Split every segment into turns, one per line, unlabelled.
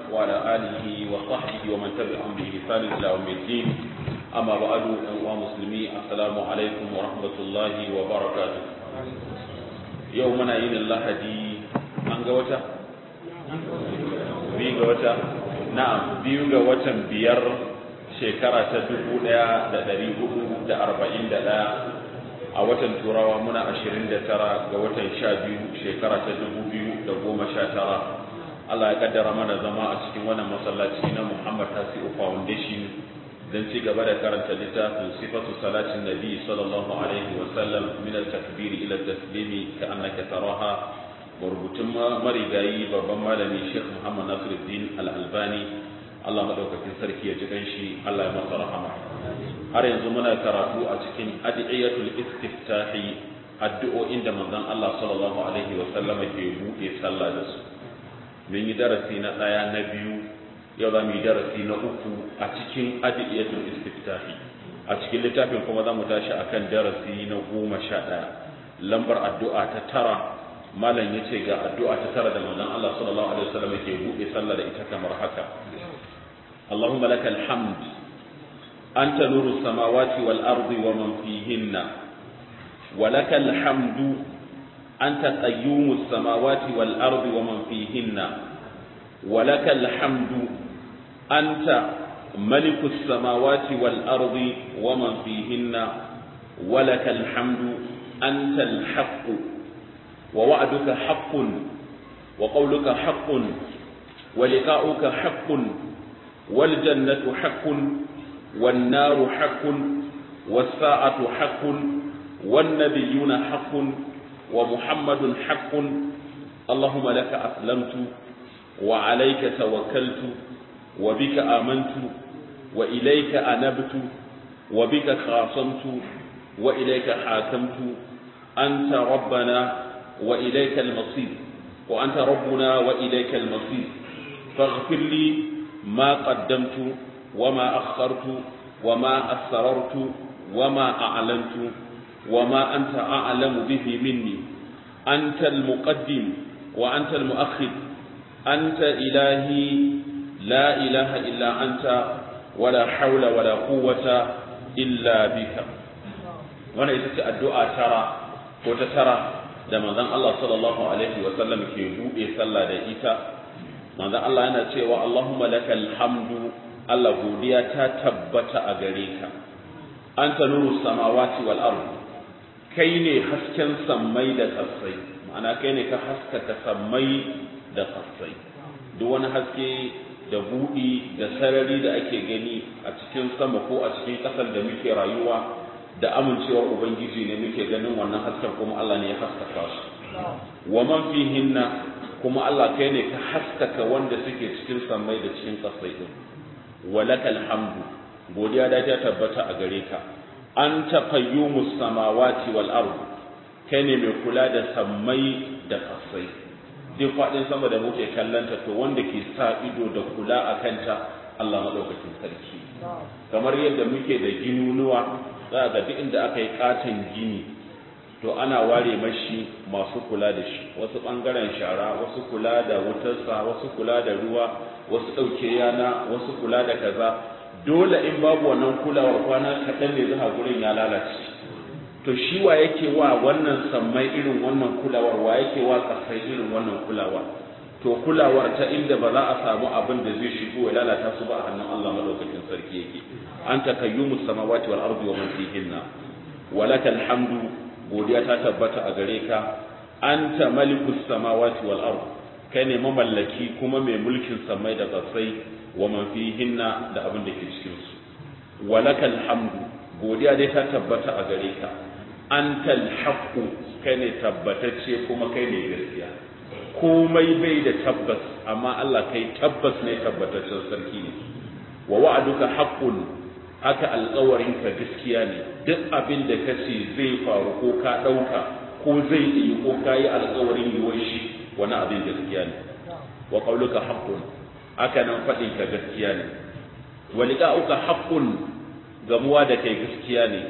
وعلى آله وصحبه ومن تبعهم بإحسان إلى يوم الدين أما بعد أيها المسلمين السلام عليكم ورحمة الله وبركاته يومنا إن الله دي أنجوتا بيجوتا نعم بيجوتا بير shekara ta dubu ɗaya da ɗari hudu da arba'in da ɗaya a watan turawa muna ashirin da tara ga watan sha biyu shekara ta dubu biyu da goma sha tara Allah ya kaddara mana zama a cikin wannan masallaci na Muhammad Tasi'u Foundation don ci gaba da karanta littafin sifatu salatin nabi sallallahu alaihi wa sallam min al-takbiri ila taslimi ka annaka taraha rubutun marigayi babban malami Sheikh Muhammad Nasiruddin Al-Albani Allah madaukakin sarki ya ji ganshi Allah ya masa rahama har yanzu muna karatu a cikin adiyatul istiftahi addu'o'in da manzon Allah sallallahu alaihi wa sallama ke buɗe sallah da su mun yi darasi na ɗaya na biyu yau za mu yi darasi na uku a cikin adiyatul istiftahi a cikin littafin kuma za mu tashi akan darasi na goma sha ɗaya lambar addu'a ta tara malam ya ce ga addu'a ta tara da manzon Allah sallallahu alaihi wa sallama ke buɗe sallah da ita kamar haka اللهم لك الحمد أنت نور السماوات والأرض ومن فيهن ولك الحمد أنت قيوم السماوات والأرض ومن فيهن ولك الحمد أنت ملك السماوات والأرض ومن فيهن ولك الحمد أنت الحق ووعدك حق وقولك حق ولقاؤك حق والجنة حق والنار حق والساعة حق والنبيون حق ومحمد حق اللهم لك أسلمت وعليك توكلت وبك آمنت وإليك أنبت وبك خاصمت وإليك حاكمت أنت ربنا وإليك المصير وأنت ربنا وإليك المصير فاغفر لي ما قدمت وما أخرت وما أسررت وما أعلنت وما أنت أعلم به مني أنت المقدم وأنت المؤخر أنت إلهي لا إله إلا أنت ولا حول ولا قوة إلا بك وانا ita addu'a tara ko ta tara da manzon Allah sallallahu alaihi wa sallam ke buɗe sallah da ita manzo Allah yana cewa Allahumma lakal hamdu Allah godiya ta tabbata a gare ka anta nuru samawati wal ard kai ne hasken sammai da kasai ma'ana kai ne ka haskaka sammai da kasai duk wani haske da buɗi da sarari da ake gani a cikin sama ko a cikin ƙasar da muke rayuwa da amincewar ubangiji ne muke ganin wannan hasken kuma Allah ne ya haskaka su wa man fihinna kuma Allah kai ne ka haskaka wanda suke cikin samai da cikin kasai din walakal hamdu godiya da ta tabbata a gare ka anta qayyumus samawati wal ard kai ne mai kula da sammai da kasai duk faɗin sama da muke kallanta to wanda ke sa ido da kula a kanta Allah madaukakin sarki kamar yadda muke da ginunuwa za ga duk inda aka yi katon gini to ana ware mashi masu kula da shi wasu ɓangaren shara wasu kula da wutarsa wasu kula da ruwa wasu ɗauke yana wasu kula da kaza dole in babu wannan kulawar kwana kaɗan ne zuwa gurin ya lalace to shi wa yake wa wannan sammai irin wannan kulawar wa yake wa ƙasai irin wannan kulawar to kulawar ta inda ba za a samu abin da zai shigo ya lalata su ba a hannun Allah madaukakin sarki yake anta kayyumus samawati wal ardi wa man fihinna walakal hamdu godiya ta tabbata a gare ka anta malikus samawati wal ard kai ne mamallaki kuma mai mulkin samai da ƙasai wa man fihinna da abin da ke cikin su walakal hamdu godiya dai ta tabbata a gare ka antal haqqu kai ne tabbatacce kuma kai ne gaskiya komai bai da tabbas amma Allah kai tabbas ne tabbataccen sarki ne wa wa'aduka haqqun haka alƙawarinka gaskiya ne duk abin da ka ce zai faru ko ka ɗauka ko zai yi ko ka yi alƙawarin yiwuwar shi wani abin gaskiya ne wa qauluka haqqun haka nan faɗin ka gaskiya ne wa liqa'uka haqqun gamuwa da kai gaskiya ne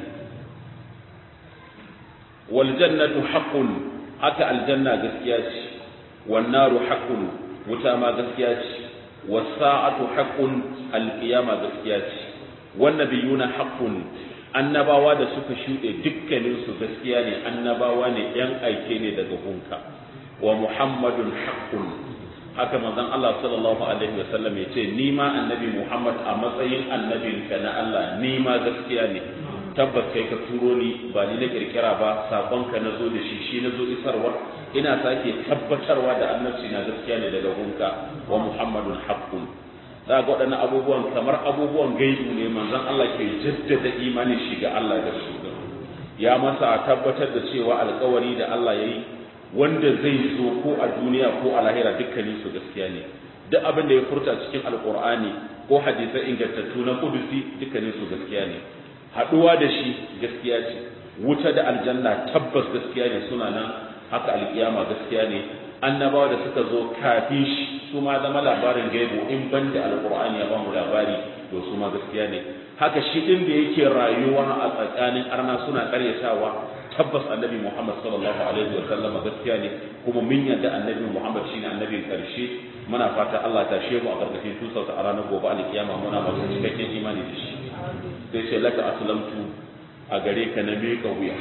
wal jannatu haqqun haka aljanna gaskiya ce wan naru haqqun wuta ma gaskiya ce was-sa'atu haqqun al-qiyama gaskiya ce wan nabiyuna haqqun annabawa da suka shuɗe dukkanin su gaskiya ne annabawa ne yan aike ne daga hunka wa muhammadun haqqun haka manzon Allah sallallahu alaihi wasallam ya ce ni ma annabi Muhammad a matsayin annabinka na Allah ni ma gaskiya ne tabbas kai ka turo ni ba ni na kirkira ba sakonka na zo da shi shi na zo isarwa ina sake tabbatarwa da annabci na gaskiya ne daga gunka wa muhammadun haqqun za ga waɗannan abubuwan kamar abubuwan gaibu ne manzon Allah ke jaddada imanin shi ga Allah da su ya masa tabbatar da cewa alkawari da Allah ya yi wanda zai zo ko a duniya ko a lahira dukkanin su gaskiya ne duk abin da ya furta cikin alkur'ani ko hadisai ingantattu na kudusi dukkanin su gaskiya ne haɗuwa da shi gaskiya ce wuta da aljanna tabbas gaskiya ne suna nan haka alkiyama gaskiya ne annabawa da suka zo kafin shi su ma zama labarin gaibo in ban da alkur'ani ya bamu labari to su ma gaskiya ne haka shi din da yake rayuwa a tsakanin arna suna karyatawa tabbas annabi muhammad sallallahu alaihi wa sallama gaskiya ne kuma mun yadda annabi muhammad shine annabin karshe muna fata Allah ta shehu a karkashin tusarsa a ranar gobe alkiyama muna masu cikakken imani da shi sai ce laka aslamtu a gare ka na miƙa wuya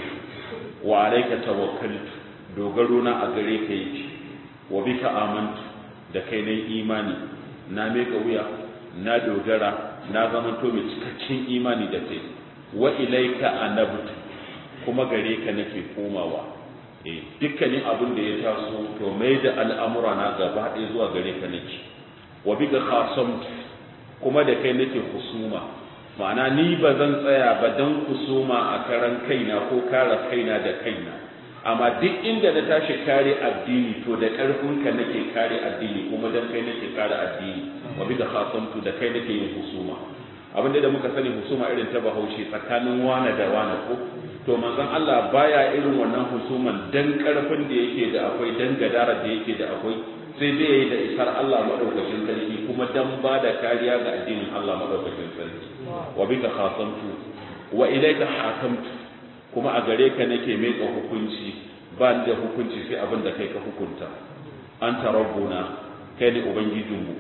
wa alaika tawakkaltu dogaro na a gare ka yake wa bika amantu da kai na imani na miƙa wuya na dogara na zamanto mai cikakken imani da kai wa ilaika anabtu kuma gare ka nake komawa eh dukkanin abin da ya taso to mai da al'amura na gaba ɗaya zuwa gare ka nake wa bika khasamtu kuma da kai nake husuma ma'ana ni ba zan tsaya ba dan kusuma a karan kaina ko kare kaina da kaina amma duk inda na tashi kare addini to da ƙarfinka nake kare addini kuma dan kai nake kare addini wa bi da khasamtu da kai nake yin husuma abin da muka sani husuma irin ta bahaushe tsakanin wane da wane ko to manzon Allah baya irin wannan husuman dan ƙarfin da yake da akwai dan gadara da yake da akwai sai dai yayi da isar Allah madaukakin sarki kuma dan ba da kariya ga addinin Allah madaukakin sarki wa bika khasamtu wa ilayka hakamtu kuma a gare ka nake meka hukunci ba ni da hukunci sai abin da kai ka hukunta anta rabbuna kai ne ubangijinmu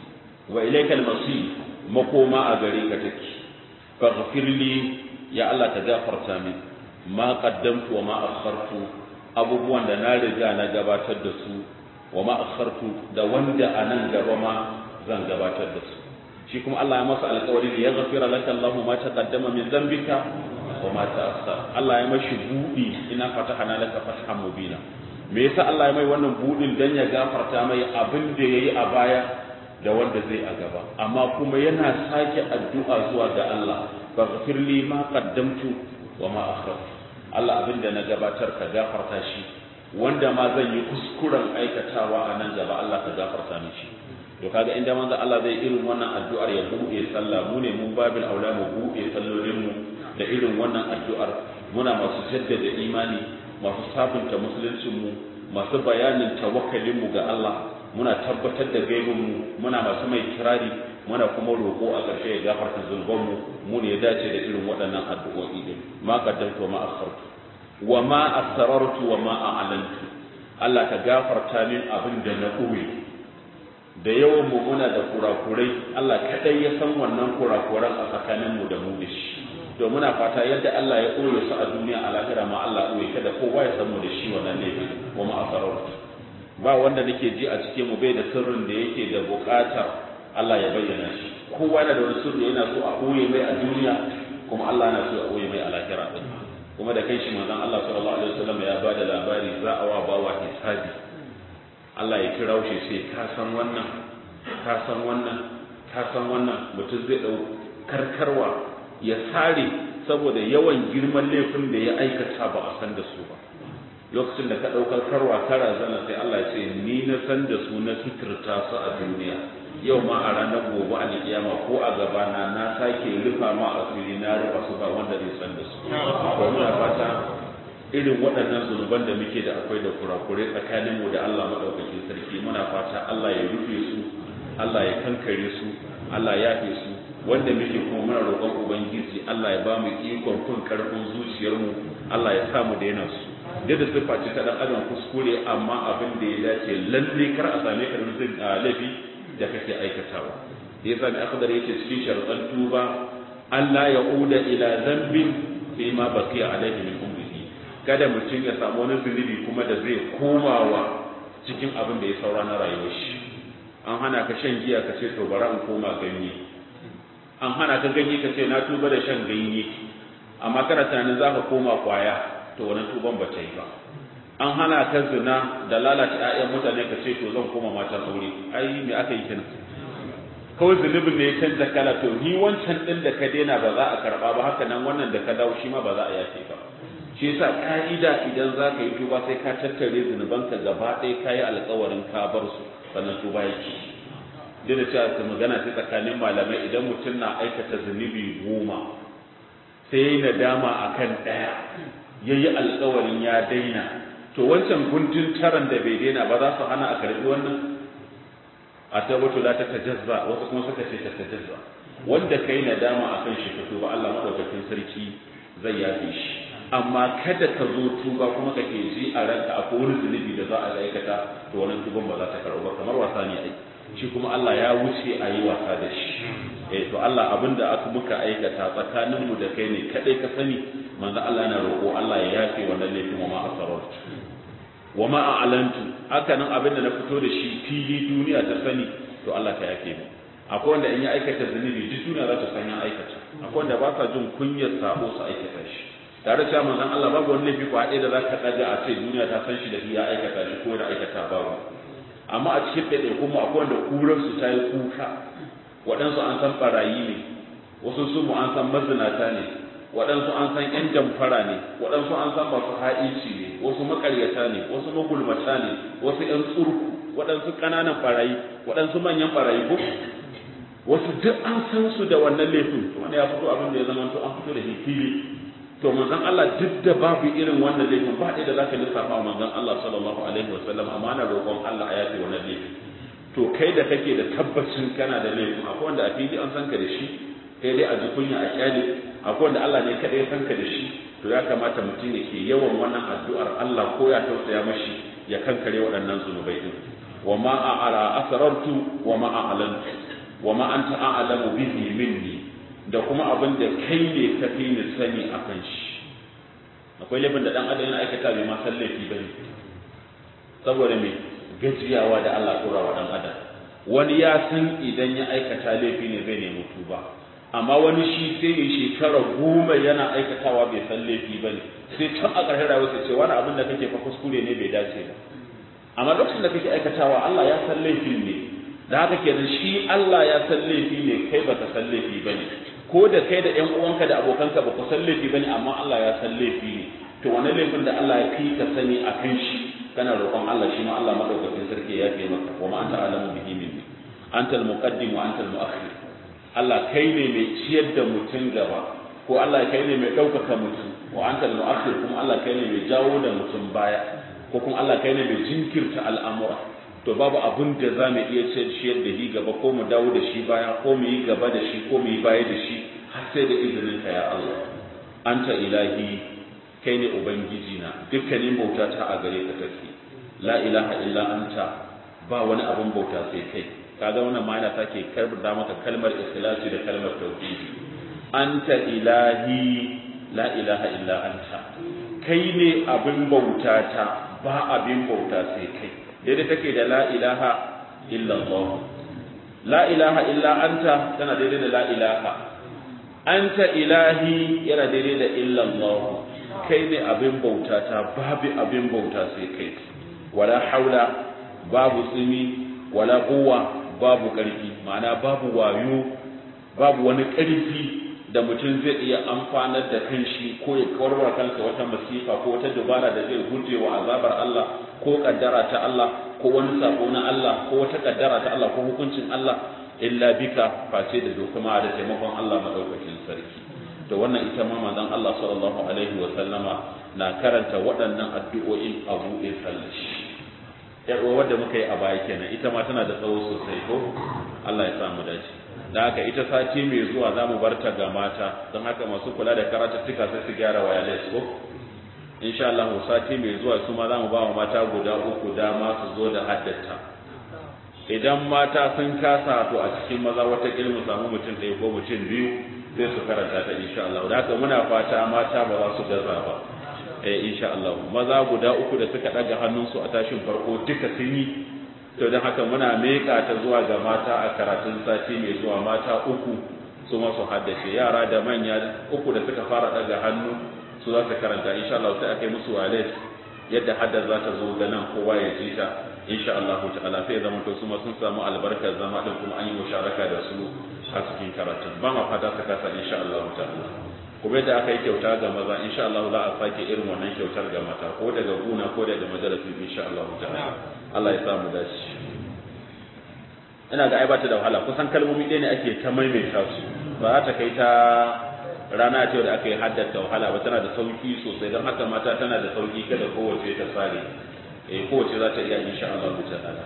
wa ilayka al-masir makoma a gare ka take faghfir li ya Allah ka gafarta min ma qaddamtu wa ma akhartu abubuwan da na riga na gabatar da su wa ma akhartu da wanda anan gaba ma zan gabatar da su shi kuma Allah ya masa alƙawari ya ghafira laka Allahu ma taqaddama min dhanbika wa ma ta'akhkhara Allah ya mashi budi ina fatahana laka fathan mubina me yasa Allah ya mai wannan budin dan ya gafarta mai abin da yayi a baya da wanda zai a gaba amma kuma yana sake addu'a zuwa ga Allah faghfir li ma qaddamtu wa ma akhartu Allah abin da na gabatar ka gafarta shi wanda ma zan yi kuskuren aikatawa a nan gaba Allah ka gafarta mishi to kaga inda manzo Allah zai irin wannan addu'ar ya buɗe sallah mu ne mun babil aula mu buɗe sallolin mu da irin wannan addu'ar muna masu jaddada imani masu sabunta musuluncin mu masu bayanin tawakkalin mu ga Allah muna tabbatar da gaibin mu muna masu mai kirari muna kuma roƙo a ƙarshe ya gafarta zunuban mu mu ne ya dace da irin waɗannan addu'o'i din ma qaddamtu wa ma akhartu wa ma asrartu wa ma a'lantu Allah ka gafarta min abin da na ɓoye da yawan mu muna da kurakurai Allah kadai ya san wannan kurakuran a tsakanin mu da mu da shi to muna fata yadda Allah ya ɓoye su a duniya a lahira ma Allah ɓoye kada kowa ya san mu da shi wannan ne wa ma asrartu ba wanda nake ji a cikin mu bai da sirrin da yake da buƙatar Allah ya bayyana shi kowa yana da wani sirri yana so a ɓoye mai a duniya kuma Allah yana so a ɓoye mai a lahira din kuma da kai shi manzon Allah sallallahu alaihi wasallam ya bada labari za a wa bawa hisabi Allah ya kira shi sai ka san wannan ka san wannan ka san wannan mutum zai dau karkarwa ya sare saboda yawan girman laifin da ya aikata ba a san da su ba lokacin da ka ɗaukar karwa kara zana sai Allah ya ce ni na san da su na suturta su a duniya yau ma a ranar gobe a kiyama ko a gabana na sake rufa ma asiri na rufa su ba wanda zai san da su to muna fata irin waɗannan zunuban da muke da akwai da kurakure tsakanin mu da Allah madaukakin sarki muna fata Allah ya rufe su Allah ya kankare su Allah ya yafe su wanda muke kuma muna roƙon ubangiji Allah ya ba mu ikon kun karfin zuciyarmu Allah ya sa mu daina su yadda siffa ce ta dan adam kuskure amma abin da ya dace lalle kar a same ka da laifi da kake aikatawa yasa mai akhdar yake cikin sharuɗan tuba Allah ya uda ila zambin fi ma baqiya alaihi min umrihi kada mutum ya samu wani zunubi kuma da zai komawa cikin abin da ya saura na rayuwar shi an hana ka shan giya ka ce to bari in koma ganye an hana ka ganye ka ce na tuba da shan ganye amma kana tunanin za ka koma kwaya to wannan tuban ba ta yi ba an hana ka zina da lalata 'ya'yan mutane ka ce to zan koma matan aure ai me aka yi kenan kawai zunubin ne ya canza kala to ni wancan din da ka daina ba za a karba ba haka nan wannan da ka dawo shi ma ba za a yafe ba shi yasa ka'ida idan za ka yi tuba sai ka tattare zunubanka gaba ɗaya ka yi alkawarin ka bar su sannan tuba yake duk da cewa su magana ta tsakanin malamai idan mutum na aikata zunubi goma sai ya yi nadama a kan ɗaya ya yi alkawarin ya daina to wancan guntun taran da bai daina ba za su hana a karɓi wannan a tabbatu la ta tajazza wasu kuma suka ce ta tajazza wanda kai nadama akan shi ka tuba Allah madaukakin sarki zai yafe shi amma kada ka zo tuba kuma ka ke ji a ranka akwai wani zunubi da za a aikata to wannan tuban ba za ta karɓa ba kamar wasa ne ai shi kuma Allah ya wuce a yi wasa da shi eh to Allah abinda aka muka aikata tsakanin mu da kai ne kadai ka sani manzo Allah yana roƙo Allah ya yafe wannan laifin wa ma asarartu wa ma a'lantu haka nan abinda na fito da shi fili duniya ta sani to Allah ka yafe mu akwai wanda in ya aikata zunubi duk duniya za ta san ya aikata akwai wanda ba sa jin kunyar sabo su aikata shi tare da manzon Allah babu wani laifi ko haɗe da za ka ɗaga a ce duniya ta san shi da ya aikata shi ko da aikata babu amma a cikin ɗaiɗai kuma akwai wanda kurar su ta yi kuka waɗansu an san ɓarayi ne wasu su mu an san mazinata ne waɗansu an san ƴan jamfara ne waɗansu an san masu ha'inci ne wasu maƙaryata ne wasu magulmata ne wasu ƴan tsurku waɗansu ƙananan ɓarayi waɗansu manyan ɓarayi ko wasu duk an san su da wannan laifin wanda ya fito abin da ya zama to an fito da fili to manzon Allah duk da babu irin wannan laifin ba ɗaya da za ka lissafa wa manzon Allah sallallahu alaihi wa sallam amma na roƙon Allah a yafe wannan laifin to kai da kake da tabbacin kana da laifin akwai wanda a fili an san ka da shi kai dai a ji kunya a kyale akwai wanda Allah ne kaɗai ya san ka da shi to ya kamata mutum ya ke yawan wannan addu'ar Allah ko ya tausaya mashi ya kankare waɗannan zunubai din wa ma a'ara asrartu wa ma a'lantu wa ma anta a'lamu bihi minni da kuma abin da kai ne ka fi ni sani a kan shi akwai laifin da dan adam yana aikata bai ma san laifi ba ne saboda me gajiyawa da Allah tura wa dan adam wani ya san idan ya aikata laifi ne zai nemi tuba amma wani shi sai ya shekara goma yana aikatawa bai san laifi ba ne sai can a ƙarshen rayuwa sai ce wani abin da kake fa kuskure ne bai dace ba amma lokacin da kake aikatawa Allah ya san laifin ne da haka kenan shi Allah ya san laifi ne kai baka san laifi bane ko da kai da ƴan uwanka da abokanka ba ku san laifi bane amma Allah ya san laifi ne to wannan laifin da Allah ya fi ka sani a kan shi kana roƙon Allah shi ma Allah madaukakin sarki ya fi maka wa ma anta alamu bihi minni antal muqaddim wa antal muakhir Allah kai ne mai ciyar da mutum gaba ko Allah kai ne mai ɗaukaka mutum wa antal muakhir kuma Allah kai ne mai jawo da mutum baya ko kuma Allah kai ne mai jinkirta al'amura to babu abin da za mu iya ciyar da shi gaba ko mu dawo da shi baya ko mu yi gaba da shi ko mu yi baya da shi har sai da izinin ka ya Allah anta ilahi kai ne ubangiji na dukkanin bauta ta a gare ka take la ilaha illa anta ba wani abin bauta sai kai kaga wannan ma yana sake karbar da maka kalmar ikhlasi da kalmar tauhidi anta ilahi la ilaha illa anta kai ne abin bauta ta ba abin bauta sai kai daidai take da la ilaha illallah la ilaha illa anta tana daidai da la ilaha anta ilahi yana daidai da illallah kai ne abin bauta ta babu abin bauta sai kai wala haula babu tsimi wala quwwa babu ƙarfi ma'ana babu wayo babu wani ƙarfi da mutum zai iya amfanar da kanshi ko ya kawarwa kansa wata masifa ko wata dubara da zai guje wa azabar Allah ko kaddara ta Allah ko wani sako na Allah ko wata kaddara ta Allah ko hukuncin Allah illa bika face da dokuma da taimakon Allah madaukakin sarki to wannan ita ma manzon Allah sallallahu alaihi wa sallama na karanta waɗannan addu'o'in a buɗe sallashi yar uwa da muka yi a baya kenan ita ma tana da tsawo sosai ko Allah ya sa mu dace da haka ita sati mai zuwa za mu bar ta ga mata don haka masu kula da karatuttuka sai su gyara wireless ko insha Allah sati mai zuwa su ma za mu ba wa mata guda uku dama su zo da haddata idan mata sun kasa to a cikin maza wata mu samu mutum ɗaya ko mutum biyu sai su karanta ta insha Allah da haka muna fata mata ba za su gaza ba eh insha Allah maza guda uku da suka daga hannunsu a tashin farko duka sun yi to don haka muna meka ta zuwa ga mata a karatun sati mai zuwa mata uku su masu haddace yara da manya uku da suka fara daga hannu su za su karanta insha Allah sai aka yi musu walet yadda haddar za ta zo ga nan kowa ya ji ta insha Allah ta'ala sai zama to su ma sun samu albarkar zama din kuma an yi musharaka da su a cikin karatun ba ma fata su kasa insha Allah ta'ala kuma yadda aka yi kyauta ga maza insha Allah za a sake irin wannan kyautar ga mata ko daga guna ko daga majalisin insha Allah ta'ala Allah ya samu dace ina ga ai bata da wahala kusan kalmomi ɗaya ne ake ta maimaita su ba za ta kai ta rana ce da aka yi haddata wahala ba tana da sauki sosai don haka mata tana da sauki kada kowace ta tsare eh kowace za ta iya insha Allah ta'ala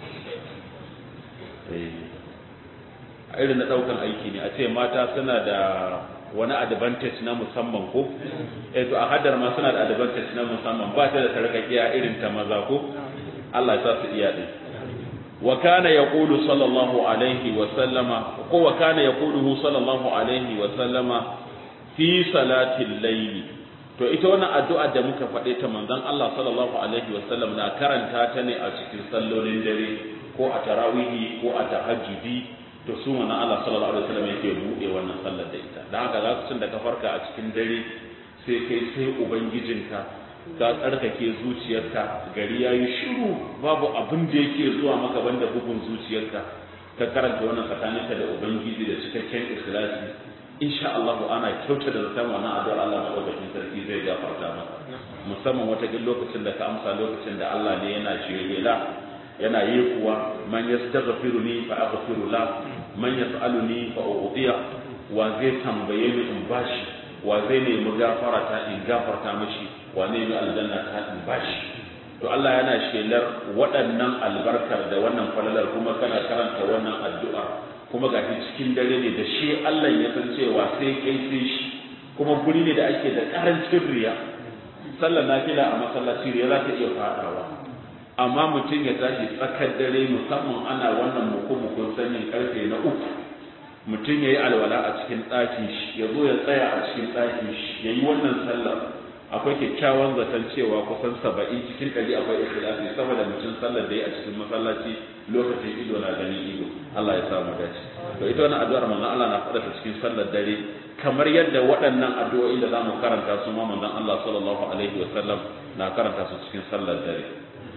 eh a irin na daukan aiki ne a ce mata suna da wani advantage na musamman ko eh to a haddar ma suna da advantage na musamman ba ta da sarkakiya irin ta maza ko Allah ya sa su iya din wa kana yaqulu sallallahu alaihi wa sallama ko wa kana yaquluhu sallallahu alaihi wa sallama fi salatil layli to ita wannan addu'a da muka faɗe ta manzon Allah sallallahu alaihi wa sallam na karanta ta ne a cikin sallolin dare ko a tarawihi ko a tahajjudi to su manzon Allah sallallahu alaihi wa sallam yake buɗe wannan sallar da ita dan haka lokacin da ka farka a cikin dare sai kai sai ubangijinka ka tsarkake zuciyarka gari yayi shiru babu abin da yake zuwa maka banda bugun zuciyarka ka karanta wannan tsakaninka da ubangiji da cikakken ikhlasi insha Allah ana kyauta da zaton wannan addu'ar Allah madaukakin sarki zai gafarta maka musamman wata gin lokacin da ka amsa lokacin da Allah ne yana shirela yana yi kuwa man yastaghfiruni fa aghfiru la man yas'aluni fa u'tiya wa zai tambaye ni in bashi wa zai nemi gafara ta in gafarta mishi wa ne nemi aljanna ta in bashi to Allah yana shelar waɗannan albarkar da wannan falalar kuma kana karanta wannan addu'a kuma ga cikin dare ne da shi Allah ya san cewa sai kai sai shi kuma guri ne da ake da karancin riya sallar nafila a masallaci riya za ta iya fadawa amma mutum ya tashi tsakar dare musamman ana wannan muku-mukun sanyin karfe na uku mutum ya yi alwala a cikin ɗakin shi ya zo ya tsaya a cikin ɗakin shi ya yi wannan sallar akwai kyakkyawan zaton cewa kusan saba'in cikin ɗari akwai ikhlasi saboda mutum sallar da ya a cikin masallaci lokacin ido na ganin ido Allah ya samu dace to ita wannan addu'ar manzon Allah na faɗa ta cikin sallar dare kamar yadda waɗannan addu'o'i da zamu karanta su ma manzon Allah sallallahu alaihi wa sallam na karanta su cikin sallar dare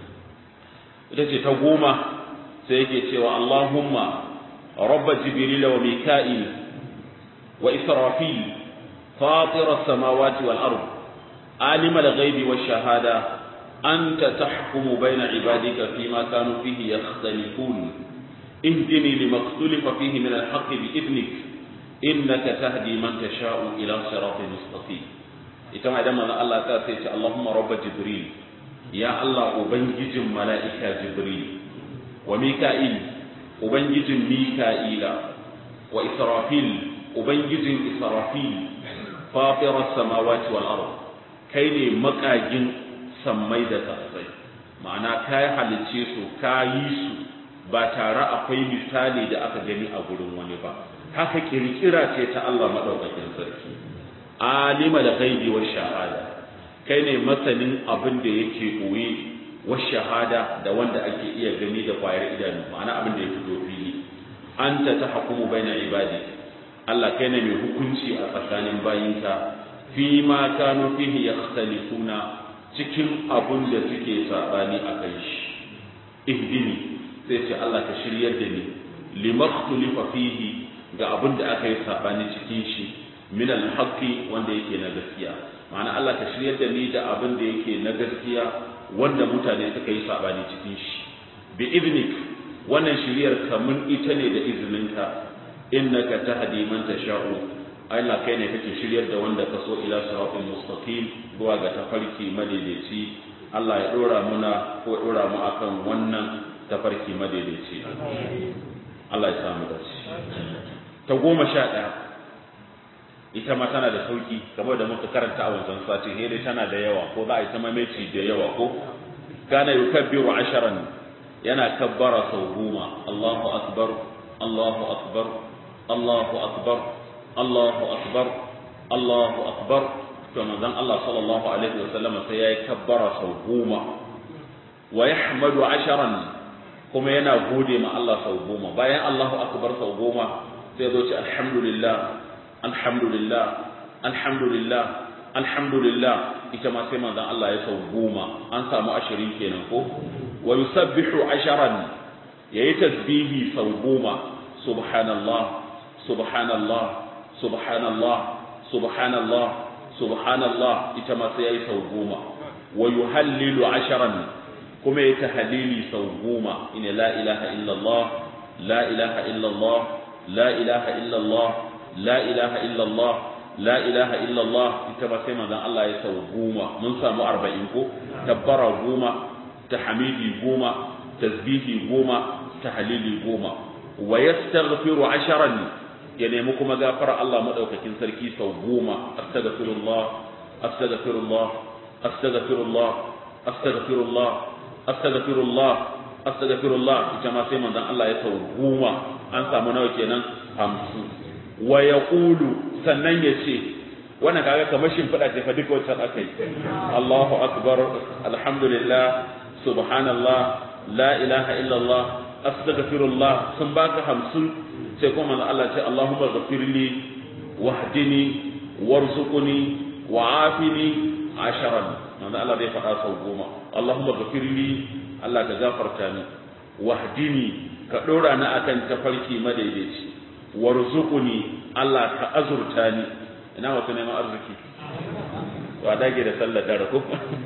ita ce ta goma sai yake cewa Allahumma rabba jibril wa mika'il wa israfil fatir as-samawati wal ard alim al-ghaibi wash-shahada anta tahkumu bayna ibadika fima kanu fihi yakhtalifun اهدني لما اختلف فيه من الحق بإذنك إنك تهدي من تشاء إلى صراط مستقيم ita ma idan manzo Allah ta sai ce Allahumma rabb jibril ya Allah ubangijin mala'ika jibril wa mika'il ubangijin mika'ila wa israfil ubangijin israfil fatir as-samawati wal ard kai ne makagin sammai da kasai ma'ana kai halice su kayi su ba tare akwai misali da aka gani a gurin wani ba haka kirkira ce ta Allah madaukakin sarki alima da ghaibi wa shahada kai ne masanin abin da yake koyi wa shahada da wanda ake iya gani da kwayar idanu ma'ana abin da ya fito fili anta tahkumu baina ibadi Allah kai ne mai hukunci a tsakanin bayinka fi ma kanu fihi yakhtalifuna cikin abin da suke sabani a kai shi ihdini sai ce Allah ka shiryar da ni limakhtulifa fihi ga abin da aka yi sabani cikin shi min alhaqi wanda yake na gaskiya ma'ana Allah ka shiryar da ni da abin da yake na gaskiya wanda mutane suka yi sabani cikin shi bi idnik wannan shiryar kamun ita ne da izininka innaka tahdi man tasha'u Allah kai ne kake shiryar da wanda ka so ila siratal mustaqim zuwa ga tafarki madaidaici Allah ya dora muna ko dora mu akan wannan tafarki madaidaici Allah ya samu dace ta goma sha ɗaya ita ma tana da sauki kamar da muka karanta a wancan sati sai dai tana da yawa ko za a yi ta mameci da yawa ko kana yukabbiru asharan yana kabbara sau goma Allahu akbar Allahu akbar Allahu akbar Allahu akbar Allahu akbar to manzon Allah sallallahu alaihi wasallam sai yayi kabbara sau goma wa yahmadu asharan kuma yana gode ma Allah sau goma bayan Allahu akbar sau goma sai zo ce alhamdulillah alhamdulillah alhamdulillah alhamdulillah ita ma sai manzon Allah ya sau goma an samu ashirin kenan ko wa yusabbihu asharan yayi tasbihi sau goma subhanallah subhanallah subhanallah subhanallah subhanallah ita ma sai yayi sau goma wa yuhallilu asharan kuma yayi tahlili sau goma ina la ilaha illallah la ilaha illallah la ilaha illallah la ilaha illallah la ilaha illallah ita ba sai manzon Allah ya sau goma mun samu arba'in ko tabbara goma tahmidi goma tasbihi goma tahlili goma wa yastaghfiru asharan ya nemi kuma gafara Allah madaukakin sarki sau goma astaghfirullah astaghfirullah astaghfirullah astaghfirullah astaghfirullah astaghfirullah ita ma sai manzon Allah ya sau goma an samu nawa kenan hamsin wa yaqulu sannan ya ce wannan kaga kamar shimfiɗa ce fa duka wancan aka yi Allahu akbar alhamdulillah subhanallah la ilaha illallah astaghfirullah sun baka hamsin sai kuma manzo Allah ce Allahumma ghafirli wahdini warzuqni wa'afini asharan manzo Allah zai faɗa sau goma Allahumma ghafirli Allah ka gafarta ni wahdini ka dora ni akan tafarki madaidaici warzuqni Allah ka azurta ni ina wasu neman arziki wa dage da sallar dare ko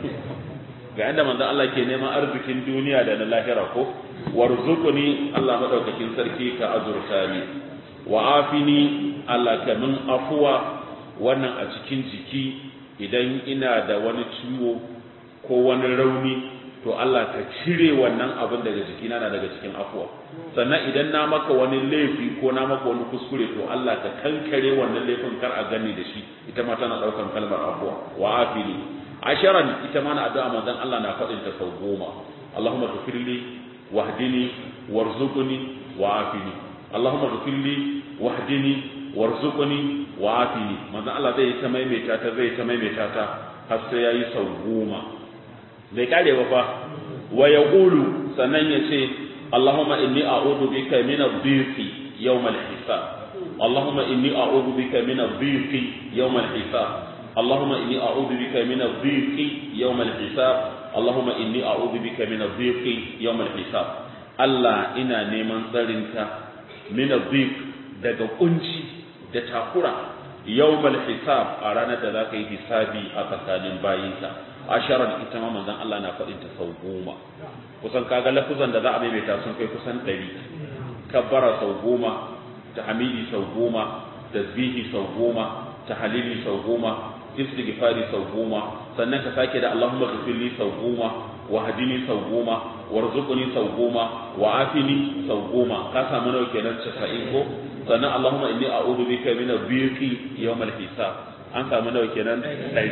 ga inda manzo Allah ke neman arzikin duniya da na lahira ko warzuqni Allah madaukakin sarki ka azurta ni wa afini Allah ka min afuwa wannan a cikin jiki idan ina da wani ciwo ko wani rauni to Allah ka cire wannan abin daga jikina na daga cikin afuwa sannan idan na maka wani laifi ko na maka wani kuskure to Allah ka kankare wannan laifin kar a gani da shi ita ma tana daukan kalmar afuwa wa afini asharan ita ma na addu'a manzon Allah na faɗin ta sau goma Allahumma ghfirli wahdini warzuqni wa afini Allahumma ghfirli wahdini warzuqni wa afini manzon Allah zai ta maimaita ta zai ta maimaita ta har sai yayi sau goma bai kare ba fa wa yaqulu sannan yace Allahumma inni a'udhu bika min ad-dhiqi yawm al-hisab Allahumma inni a'udhu bika min ad-dhiqi yawm al-hisab اللهم إني أعوذ بك من الضيق يوم الحساب اللهم إني أعوذ بك من الضيق يوم الحساب الله إنا نيمان تسرنك من الضيق daga kunci da takura yawmal hisab a ranar da za ka yi hisabi a tsakanin bayinka asharar ita ma manzon Allah na faɗin ta sau goma kusan kaga lafuzan da za a maimaita sun kai kusan ɗari kabbara sau goma tahmidi sau goma tasbihi sau goma tahlili sau goma istighfari sau goma sannan ka sake da Allahumma ghfirli sau goma wa hadini sau goma warzuqni sau goma wa afini sau goma ka samu nawa kenan 90 ko sannan Allahumma inni a'udhu bika min ad-dhiqi yawm al-hisab an samu nawa kenan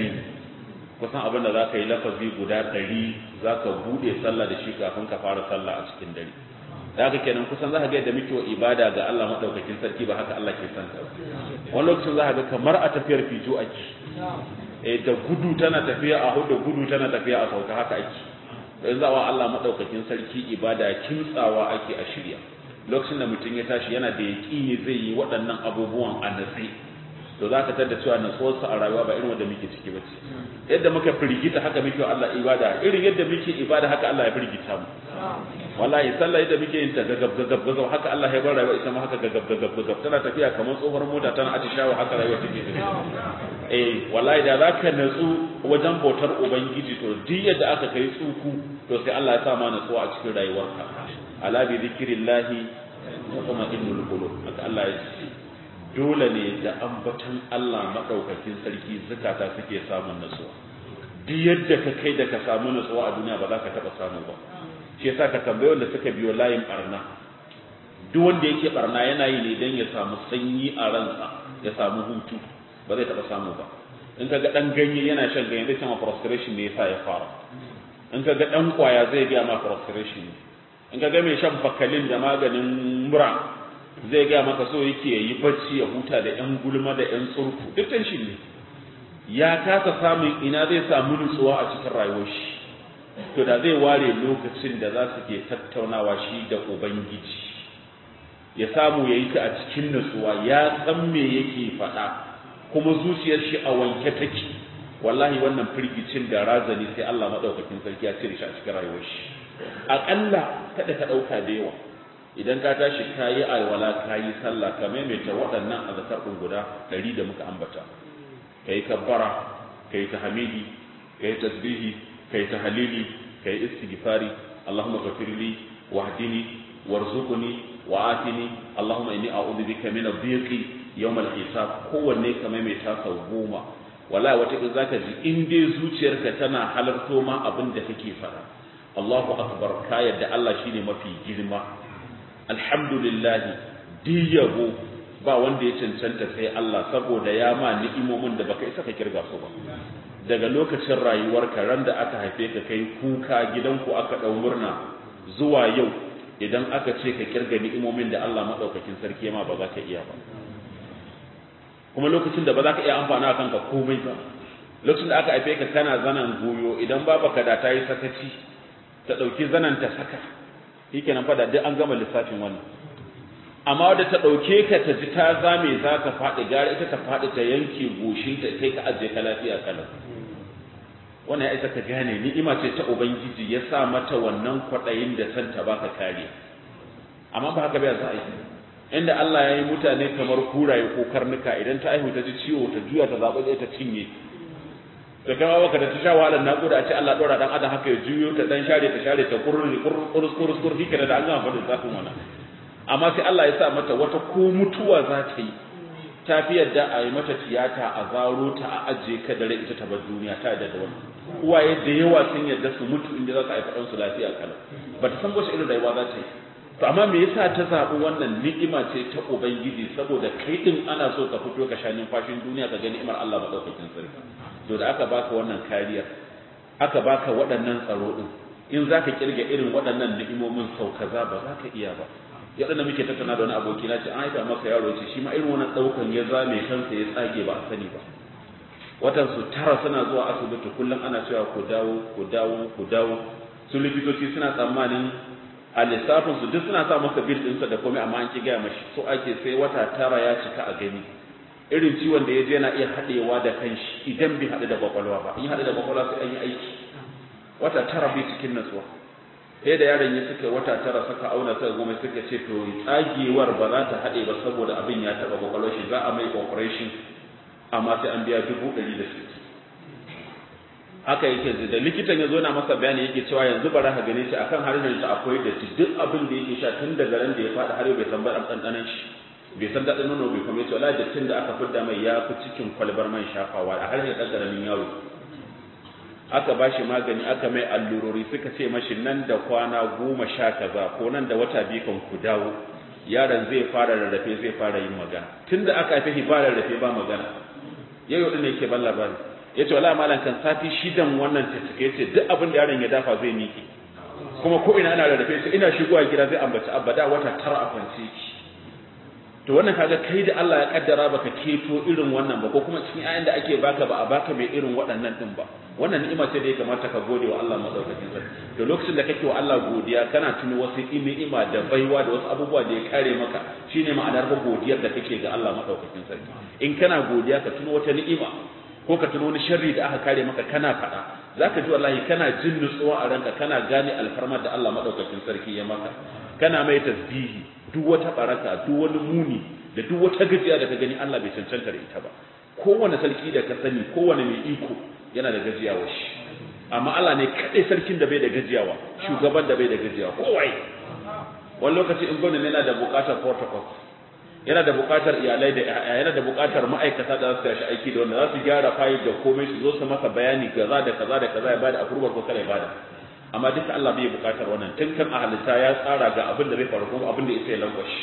100 kusan abin da zaka yi lafazi guda 100 zaka bude sallah da shi kafin ka fara sallah a cikin dare da haka kenan kusan zaka ga yadda muke ibada ga Allah madaukakin sarki ba haka Allah ke son ta wani lokacin zaka ga kamar a tafiyar fijo ake eh da gudu tana tafiya a hudu gudu tana tafiya a sauka haka ake dan zawa Allah madaukakin sarki ibada kimtsawa ake a shirya lokacin da mutum ya tashi yana da yaƙini zai yi waɗannan abubuwan a natsi to za ka tada cewa natsuwarsa a rayuwa ba irin wanda muke ciki ba ce yadda muka firgita haka muke Allah ibada irin yadda muke ibada haka Allah ya firgita mu wallahi sallah yadda muke yin ta gagab gagab gagab haka Allah ya bar rayuwa ita ma haka gagab gagab gagab tana tafiya kamar tsohuwar mota tana atishawa haka rayuwa take tafiya eh wallahi da zaka natsu wajen bautar ubangiji to duk yadda aka kai tsuku to sai Allah ya sa ma natsuwa a cikin rayuwarka ala bi zikrillahi kuma innul qulub haka Allah ya ce dole ne da ambaton Allah madaukakin sarki zakata suke samun natsuwa duk yadda ka kai da ka samu natsuwa a duniya ba za ka taba samu ba shi yasa ka tambaye wanda suka biyo layin barna duk wanda yake barna yana yi ne dan ya samu sanyi a ransa ya samu hutu ba zai taba samu ba in ka ga dan ganye yana shan ganye zai sama frustration ne yasa ya fara in ka ga dan kwaya zai ga ma frustration ne in ka ga mai shan bakalin da maganin mura zai gaya maka so yake yi bacci ya huta da yan gulma da yan tsurku duk tension ne ya kasa samun ina zai samu nutsuwa a cikin rayuwar shi to da zai ware lokacin da za su ke tattaunawa shi da ubangiji ya samu ya yi ta a cikin nutsuwa ya san me yake faɗa kuma zuciyar shi a wanke take wallahi wannan firgicin da razani sai Allah madaukakin sarki ya cire shi a cikin rayuwar shi aƙalla kada ka ɗauka da yawa idan ka tashi ka yi alwala ka yi sallah ka maimaita waɗannan azkar ɗin guda ɗari da muka ambata ka yi kabbara ka yi tahmidi ka yi tasbihi ka yi tahlili ka yi istighfari Allahumma ghafirli wahdini warzuqni wa'atini Allahumma inni a'udhu bika min ad-dhiqi yawm al-hisab kowanne ka maimaita sau goma wallahi wata in zaka ji in dai zuciyarka tana halarto ma abin da kake fara Allahu akbar ka yadda Allah shine mafi girma alhamdulillah diyabo ba wanda ya cancanta sai Allah saboda ya ma ni'imomin da baka isa ka kirga su ba daga lokacin rayuwarka ran da aka haife ka kai kuka gidanku aka dau murna zuwa yau idan aka ce ka kirga ni'imomin da Allah madaukakin sarki ma ba za ka iya ba kuma lokacin da ba za ka iya amfana kanka komai ba lokacin da aka haife ka kana zanan goyo idan babaka da ta yi sakaci ta ɗauki zanan ta saka yake nan fada duk an gama lissafin wannan amma wadda ta ɗauke ka ta ji ta zame za ka faɗi gara ita ta faɗi ta yanke goshin ta kai ka ajiye ka lafiya kalan wannan ya isa ka gane ni'ima ce ta ubangiji ya sa mata wannan kwaɗayin da san ta baka kare amma ba haka bai za a yi inda Allah ya yi mutane kamar kuraye ko karnuka idan ta aihu ta ji ciwo ta juya ta zaɓi ta cinye da kama baka da ta sha wahalar naƙuda a ce Allah ɗora ɗan adam haka ya juyo ta ɗan share ta share ta kurri kurus kurus kurus shi da an gama faɗin zafin wannan amma sai Allah ya sa mata wata ko mutuwa za ta yi ta fi yadda a yi mata tiyata a zaro ta a ajiye ka dare ita ta bar duniya ta yadda da wannan uwaye da yawa sun yadda su mutu inda za su haifa ɗansu lafiya kalau ba ta san wace irin rayuwa za ta yi to amma me yasa ta zaɓi wannan ni'ima ce ta ubangiji saboda kai din ana so ka fito ka sha numfashin duniya ka ga ni'imar Allah madaukakin sarki to da aka baka wannan kariya aka baka waɗannan tsaro din in zaka kirga irin waɗannan ni'imomin sau kaza ba za ka iya ba ya da muke tattauna da wani aboki na ce an haifa masa yaro ce shi ma irin wannan ɗaukan ya zame kansa ya tsage ba a sani ba watan su tara suna zuwa asibiti kullum ana cewa ku dawo ku dawo ku dawo su likitoci suna tsammanin a lissafin su duk suna sa masa bil ɗinsa da komai amma an ki gaya mashi so ake sai wata tara ya cika a gani irin ciwon da ya je yana iya haɗewa da kanshi idan bai haɗu da kwakwalwa ba in haɗu da kwakwalwa sai an yi aiki wata tara bai cikin natsuwa sai da yaron ya suka wata tara suka auna suka goma suka ce to tsagewar ba za ta haɗe ba saboda abin ya taɓa kwakwalwar shi za a mai operation amma sai an biya dubu ɗari da sittin haka yake da likitan ya zo na masa bayani yake cewa yanzu bara ka gane shi akan harshen sa akwai da duk abin da yake sha tun daga ran da ya faɗi har bai san ba ɗanɗanan shi bai san daɗin nono bai kuma yace wallahi dattin da aka fidda mai ya fi cikin kwalbar man shafawa a harshen ɗan ƙaramin yaro aka ba shi magani aka mai allurori suka ce mashi nan da kwana goma sha kaza ko nan da wata biyu kan ku dawo yaron zai fara rarrafe zai fara yin magana tun da aka haife shi ba rarrafe ba magana yau yau ne yake ban labari ya ce wala malam kan sati shidan wannan tattake ya ce duk abin da yaron ya dafa zai miƙe kuma ko ina ana rarrafe sai ina shigowa gida zai ambaci abada wata tara a kwance ki to wannan kaga kai da Allah ya kaddara baka keto irin wannan ba ko kuma cikin ayan da ake baka ba a baka mai irin waɗannan din ba wannan ni'ima ce da ya kamata ka gode wa Allah madaukakin sarki to lokacin da kake wa Allah godiya kana tuno wasu ni'ima da baiwa da wasu abubuwa da ya kare maka shine ma'anar ba godiyar da kake ga Allah madaukakin sarki in kana godiya ka tuno wata ni'ima ko ka tuno wani sharri da aka kare maka kana faɗa zaka ji wallahi kana jin nutsuwa a ranka kana gane alfarmar da Allah madaukakin sarki ya maka kana mai tasbihi duk wata baraka duk wani muni da duk wata gajiya da ka gani Allah bai cancanta da ita ba kowane sarki da ka sani kowane mai iko yana da gajiyawa shi amma Allah ne kadai sarkin da bai da gajiyawa shugaban da bai da gajiyawa kowai wani lokaci in gwamnati yana da bukatar protocol yana da bukatar iyalai da yana da bukatar ma'aikata da za su tashi aiki da wanda za su gyara fayil da komai su zo su masa bayani kaza da kaza da kaza ya bada approval ko kada ya bada amma duka Allah bai bukatar wannan tun kan ahalita ya tsara ga abin da zai faru kuma abin da ya sai langwashi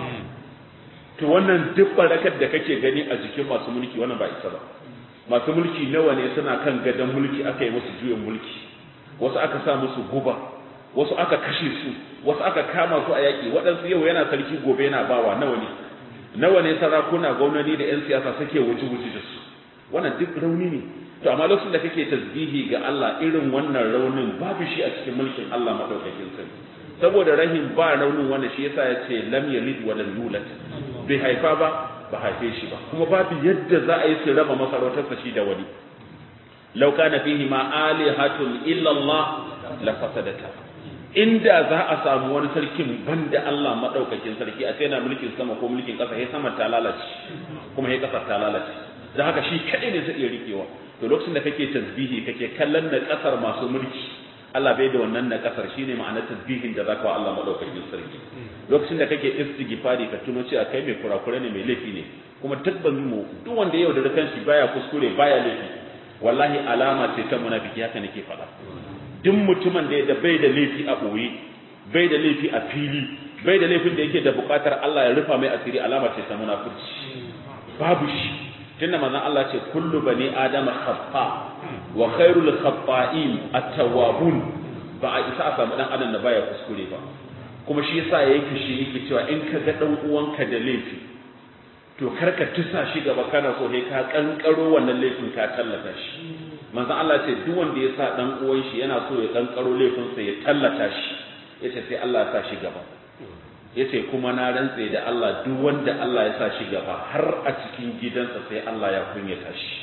to wannan duk barakar da kake gani a jikin masu mulki wannan ba isa ba masu mulki nawa ne suna kan gadon mulki aka yi musu juyin mulki wasu aka sa musu guba wasu aka kashe su wasu aka kama su a yaƙi waɗansu yau yana sarki gobe yana bawa nawa ne nawa ne sarakuna gwamnati da 'yan siyasa suke wuce-wuce da su wannan duk rauni ne to amma lokacin da kake tasbihi ga Allah irin wannan raunin babu shi a cikin mulkin Allah madaukakin sarki saboda rahim ba raunin wanda shi yasa ya ce lam yalid wa lam yulad bai haifa ba ba haife shi ba kuma babu yadda za a yi su raba masarautarsa shi da wani law kana fihi ma alihatun illa Allah la fasadata inda za a samu wani sarkin banda Allah madaukakin sarki a sai na mulkin sama ko mulkin kasa sai sama ta lalace kuma sai kasa ta lalace da haka shi kadai ne zai iya rikewa to lokacin da kake tasbihi kake kallon na kasar masu mulki Allah bai da wannan na kasar shine ma'anar tasbihin da zaka wa Allah madaukakin sarki lokacin da kake istighfari ka tuno cewa kai mai kurakure ne mai laifi ne kuma tabban mu duk wanda yau da kanshi baya kuskure baya laifi wallahi alama ce ta munafiki haka nake faɗa duk mutumin da bai da laifi a boye bai da laifi a fili bai da laifin da yake da buƙatar Allah ya rufa mai asiri alama ce ta munafurci babu shi tunda manzon Allah ce kullu bani adama khata wa khairul khata'in at-tawwabun ba a isa a samu dan adam da baya kuskure ba kuma shi yasa yake shi yake cewa in ka ga dan uwanka da laifi to karka tusa shi gaba kana so sai ka kankaro wannan laifin ka tallata shi manzon Allah ce duk wanda ya sa dan uwan shi yana so ya kankaro laifin sa ya tallata shi yace sai Allah ya sa shi gaba yace kuma na rantse da Allah duk wanda Allah ya sa shi gaba har a cikin gidansa sai Allah ya kunyata shi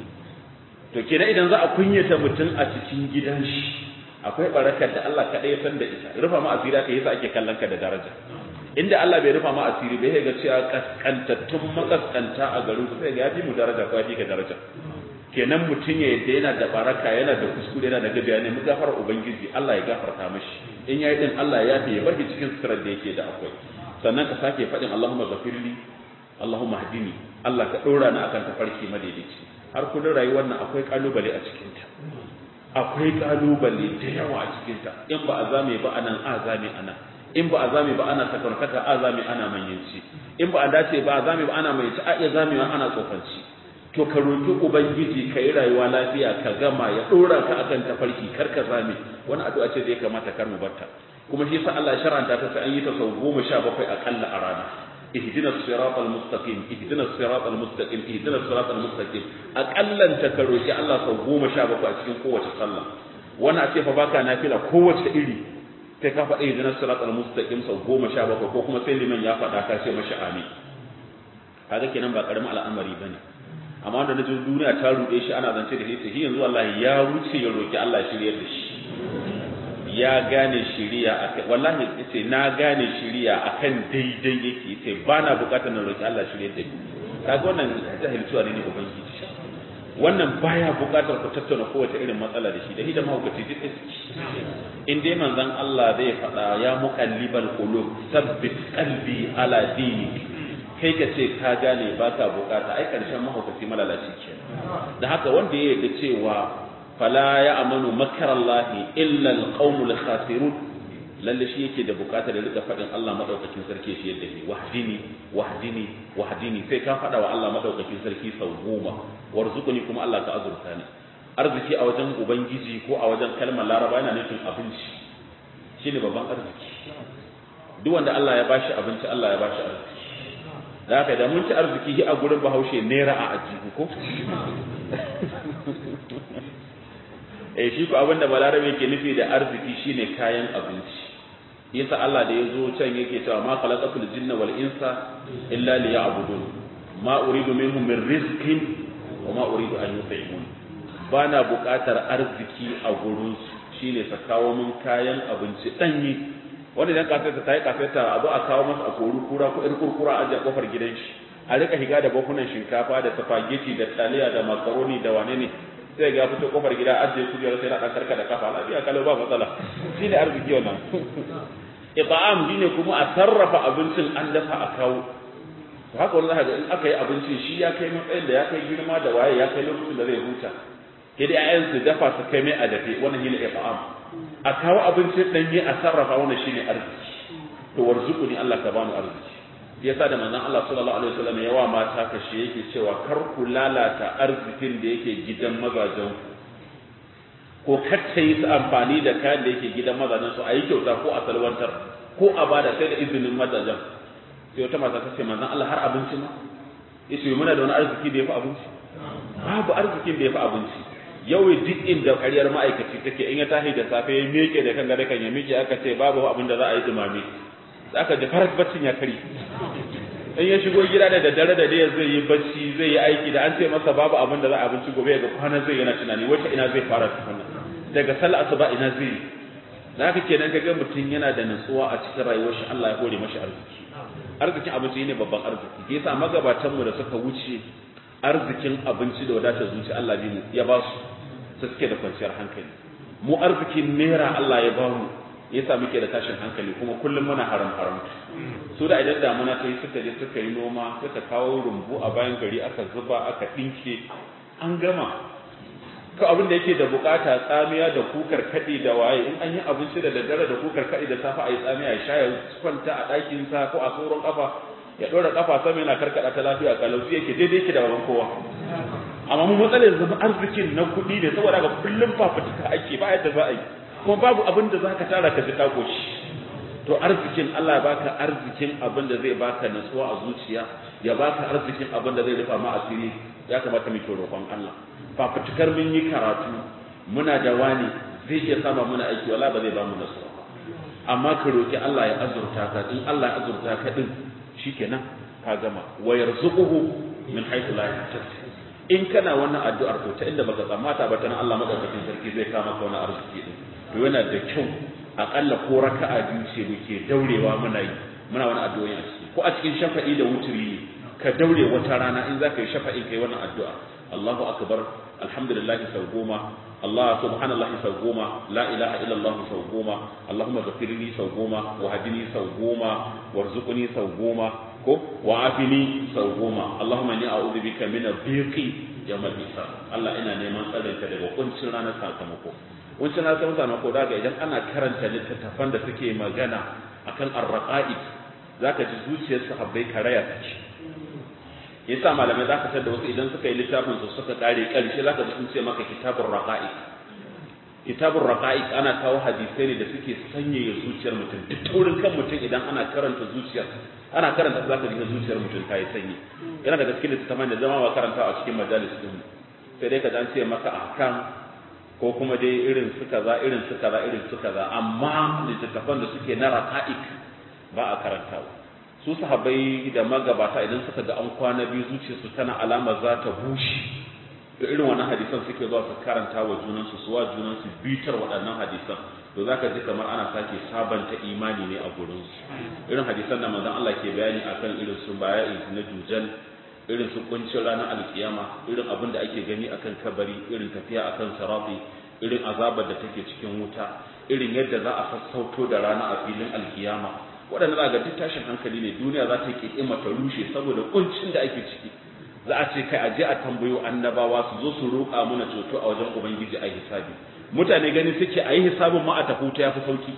to kenan idan za a kunyata mutum a cikin gidan shi akwai barakar da Allah kaɗai ya san da ita rufa ma asiri ka yasa ake kallon ka da daraja inda Allah bai rufa ma asiri bai ga cewa kaskantattun makaskanta a garin su sai ga yafi mu daraja ko yafi ka daraja kenan mutum ya yadda yana da baraka yana da kuskure yana da gabiya ne mu gafara ubangiji Allah ya gafarta mashi in yayi din Allah ya yafe ya bar cikin sirrar da yake da akwai sannan ka sake faɗin Allahumma ghafirli Allahumma hadini Allah ka ɗora ni akan tafarki madaidaici har kullun rayuwar nan akwai kalubale a cikin ta akwai kalubale da yawa a cikin ta in ba a zame ba anan a zame anan in ba a zame ba ana sakarkata a zame ana manyanci in ba a dace ba a zame ba ana manyanci a iya zamewa ana tsofanci to ka roki ubangiji ka yi rayuwa lafiya ka gama ya dora ka akan tafarki kar ka zame wani addu'a ce da ya kamata kar mu barta kuma shi yasa Allah ya sharanta ta sai an yi ta sau goma sha bakwai akalla a rana ihdina siratal mustaqim ihdina siratal mustaqim ihdina siratal mustaqim akallan ta ka roki Allah sau goma sha bakwai a cikin kowace sallah wani a ce fa baka nafila kowace iri sai ka faɗa ihdina siratal mustaqim sau goma sha bakwai ko kuma sai liman ya faɗa ka ce mashi amin kaga kenan ba karamin al'amari bane amma wanda naji duniya ta rude shi ana zance da shi shi yanzu wallahi ya wuce ya roki Allah shiryar da shi ya gane shiriya akan wallahi yace na gane shiriya akan daidai yake yace ba na bukatar na roki Allah shiryar da ni kaga wannan jahilciwa ne ne ubangiji wannan baya bukatar ku tattauna kowace irin matsala da shi da hidima mahaukaci duk da in dai manzon Allah zai faɗa ya muqallibal qulub sabbit qalbi ala dinik kai ka ce ka gane ba ka bukata ai karshen mahaukaci malalaci ke da haka wanda ya yarda cewa fala ya amanu makarallahi illa alqaumul khasirun lalle shi yake da bukatar da rika faɗin Allah madaukakin sarki shi yadda ne wahdini wahdini wahdini sai ka faɗa wa Allah madaukakin sarki sau goma warzuquni kuma Allah ka azurta ni arziki a wajen ubangiji ko a wajen kalmar laraba yana nufin abinci shine babban arziki duk wanda Allah ya bashi abinci Allah ya bashi arziki da haka da mun ci arziki a gurin bahaushe naira a ajihu ko eh shi ko abin da balarabe ke nufi da arziki shine kayan abinci yasa Allah da ya zo can yake cewa ma khalaqatul jinna wal insa illa liya'budun ma uridu minhum min rizqin wa ma uridu an yut'imun bana buƙatar arziki a gurin shine sa kawo min kayan abinci danyi wanda idan kafeta ta yi kafeta a zo a kawo masa a kori kura ko irin kurkura a ajiye kofar gidan shi a rika higa da bakunan shinkafa da spaghetti da taliya da makaroni da wane ne sai ga fito kofar gida ajiye kujerar sai na dan karka da kafa lafiya kalau ba matsala shine arziki wannan ita'am shine kuma a sarrafa abincin an dafa a kawo to haka wani zaka in aka yi abincin shi ya kai matsayin da ya kai girma da waye ya kai lokacin da zai huta sai dai ayyan su dafa su kai mai a dafe wannan shine ita'am a kawo abincin danye a sarrafa wannan shine arziki to warzuquni Allah ka bani arziki yasa da manzon Allah sallallahu alaihi wasallam yawa mata kashe yake cewa kar ku lalata arzikin da yake gidan mazajen ku ko kacce yi su amfani da kayan da yake gidan mazajen su a yi kyauta ko a salwantar ko a bada sai da izinin mazajen sai wata mata ta ce manzon Allah har abinci ma yace muna da wani arziki da yafi abinci babu arzikin da yafi abinci yau duk inda ƙaryar ma'aikaci take in ya tashi da safe ya miƙe da kan gare kan ya miƙe aka ce babu abin da za a yi dumame aka ji faras baccin ya kari in ya shigo gida da daddare da dai zai yi bacci zai yi aiki da an ce masa babu abin da za a abinci gobe ga kwana zai yana tunani wata ina zai fara tukuna daga sallah asuba ina zai yi da haka kenan kaga mutum yana da nutsuwa a cikin rayuwar shi Allah ya hore mashi arziki arzikin abinci ne babban arziki yasa magabatan mu da suka wuce arzikin abinci da wadatar zuci Allah ne ya ba su su suke da kwanciyar hankali mu arzikin naira Allah ya ba mu yasa muke da tashin hankali kuma kullum muna haram haram su da idan damuna ta yi suka je suka yi noma suka kawo rumbu a bayan gari aka zuba aka ɗinke an gama ko abin da yake da bukata tsamiya da kukar kaɗi da waye in an yi abinci da daddare da kukar kaɗi da safa a yi tsamiya ya sha ya kwanta a ɗakin sa ko a tsoron kafa ya ɗora kafa sama yana karkaɗa ta lafiya kalauci yake daidai yake da baban kowa amma mu matsalar zama arzikin na kuɗi ne saboda ga kullum fafutuka ake ba yadda za a yi kuma babu abin da za ka tara ka ji ka goshi to arzikin Allah ya baka arzikin abin da zai baka nutsuwa a zuciya ya baka arzikin abin da zai rufa ma asiri ya kamata mu roƙon Allah fafutukar mun yi karatu muna da wani zai iya sama muna aiki wala ba zai ba mu nutsuwa amma ka roki Allah ya azurta ka in Allah ya azurta ka din shikenan ka gama wa yarzuquhu min haythu la yahtasib in kana wannan addu'ar to ta inda baka tsammata ba ta nan Allah madaukakin sarki zai kama ka wani arziki din to yana da kyau akalla ko raka'a biyu ce muke daurewa muna yi muna wani addu'o'i a ciki ko a cikin shafa'i da wuturi ne ka daure wata rana in zaka yi shafa'i kai wannan addu'a Allahu akbar alhamdulillah sau goma Allah subhanallah sau goma la ilaha illallah sau goma Allahumma ghafirli sau goma wa hadini sau goma warzuqni sau goma ko wa afini sau goma Allahumma inni a'udhu bika min ad-dhiqi yawm al-hisab Allah ina neman tsarinka daga kuncin ranar sakamako wancan na san sakamako daga idan ana karanta littattafan da suke magana akan ar-raqa'iq zaka ji zuciyar sahabbai karaya take yasa malamai zaka tada wasu idan suka yi littafin su suka kare karshe zaka ji sun ce maka kitabur raqa'iq kitabur raqa'iq ana kawo hadisai ne da suke sanyaya zuciyar mutum duk taurin kan mutum idan ana karanta zuciyar ana karanta zaka ji zuciyar mutum ta yi sanyi yana daga cikin littattafan da zama ba karanta a cikin majalis din sai dai ka dan ce maka ahkam ko kuma dai irin su kaza irin su kaza irin su kaza amma littattafan da suke na raqa'iq ba a karantawa su sahabbai da magabata idan suka ga an kwana biyu zuciyarsu tana alama za ta bushe to irin wannan hadisan suke zuwa su karanta wa junansu su wa junansu bitar waɗannan hadisan to zaka ji kamar ana sake sabanta imani ne a gurin su irin hadisan da manzon Allah ke bayani akan irin su baya'i na dujal irin su kuncin ranar alkiyama irin abin da ake gani akan kabari irin tafiya akan sarafi irin azabar da take cikin wuta irin yadda za a sassauto da rana a filin alkiyama waɗanda za ga duk tashin hankali ne duniya za ta ƙiƙima ta rushe saboda kuncin da ake ciki za a ce kai aje a tambayo annabawa su zo su roƙa mana ceto a wajen ubangiji a hisabi mutane gani suke a yi hisabin ma a tafi ta yafi sauki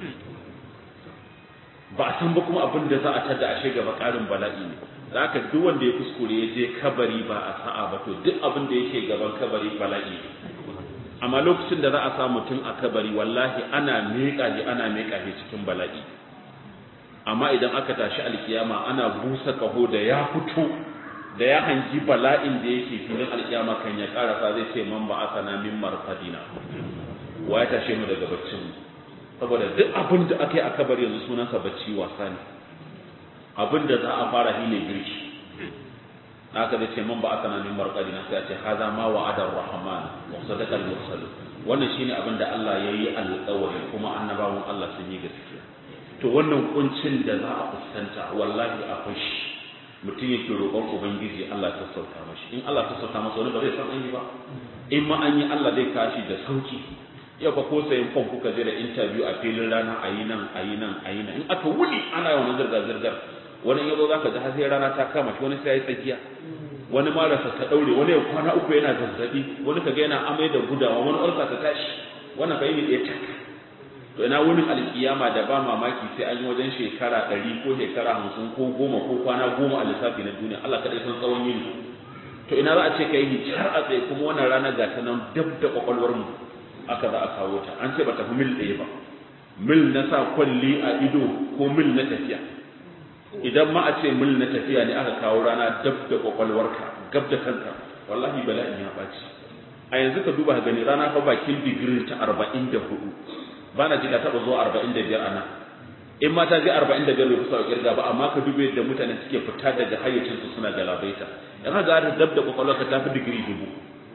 ba a san ba kuma abin da za a tada ashe gaba ƙarin bala'i ne da haka duk wanda ya kuskure ya je kabari ba a sa'a ba to duk abin da yake gaban kabari bala'i ne amma lokacin da za a sa mutum a kabari wallahi ana miƙa shi ana miƙa shi cikin bala'i amma idan aka tashi alkiyama ana busa kaho da ya fito da ya hangi bala'in da yake filin alkiyama kan ya karasa zai ce man ba asana min marfadina wa ya tashe mu daga baccin mu saboda duk abin da aka yi a kabari yanzu sunansa bacci wasa ne abin da za a fara shi ne girki haka zai ce man ba asana min marfadina sai a ce haza ma wa'ada rahman wa sadaqa al-mursalun wannan shine abin da Allah yayi alƙawari kuma annabawan Allah sun yi gaskiya to wannan kuncin da za a fuskanta wallahi akwai shi mutum yake roƙon ubangiji Allah ta sauka mashi in Allah ta sauka masa wani ba zai san an yi ba in ma an yi Allah zai kashi da sauki yau fa ko sayin fom kuka je da interview a filin rana a yi nan a yi nan a yi nan in aka wuni ana yawan zirga zirgar wani yazo zaka ji har sai rana ta kama shi wani sai ya yi tsakiya wani marasa ta daure wani ya kwana uku yana zazzabi wani kaga yana amai da gudawa wani ulsa ta tashi wannan fa yi ne tak to ina wurin alkiyama da ba mamaki sai an yi wajen shekara ɗari ko shekara hamsin ko goma ko kwana goma a lissafi na duniya Allah kaɗai san tsawon yini to ina za a ce ka yi har a tsaye kuma wannan rana ga ta nan dab da kwakwalwar mu aka za a kawo ta an ce ba tafi mil ɗaya ba mil na sa kwalli a ido ko mil na tafiya idan ma a ce mil na tafiya ne aka kawo rana dab da kwakwalwarka gab da kanka wallahi bala'in ya ɓaci a yanzu ka duba gani rana fa bakin digirin ta arba'in da hudu ba na ji ka taɓa zuwa arba'in da biyar a nan in ma ta je arba'in da biyar bai kusa kirga ba amma ka dube yadda mutane suke fita daga hayyacinsu suna galabaita in ka ga dab da kwakwalwarka ta fi digiri dubu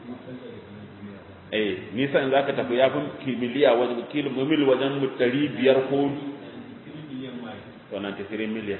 eh nisa in zaka tafi ya fi kimiliya wajen kilomil wajen ɗari biyar ko to 93 miliyan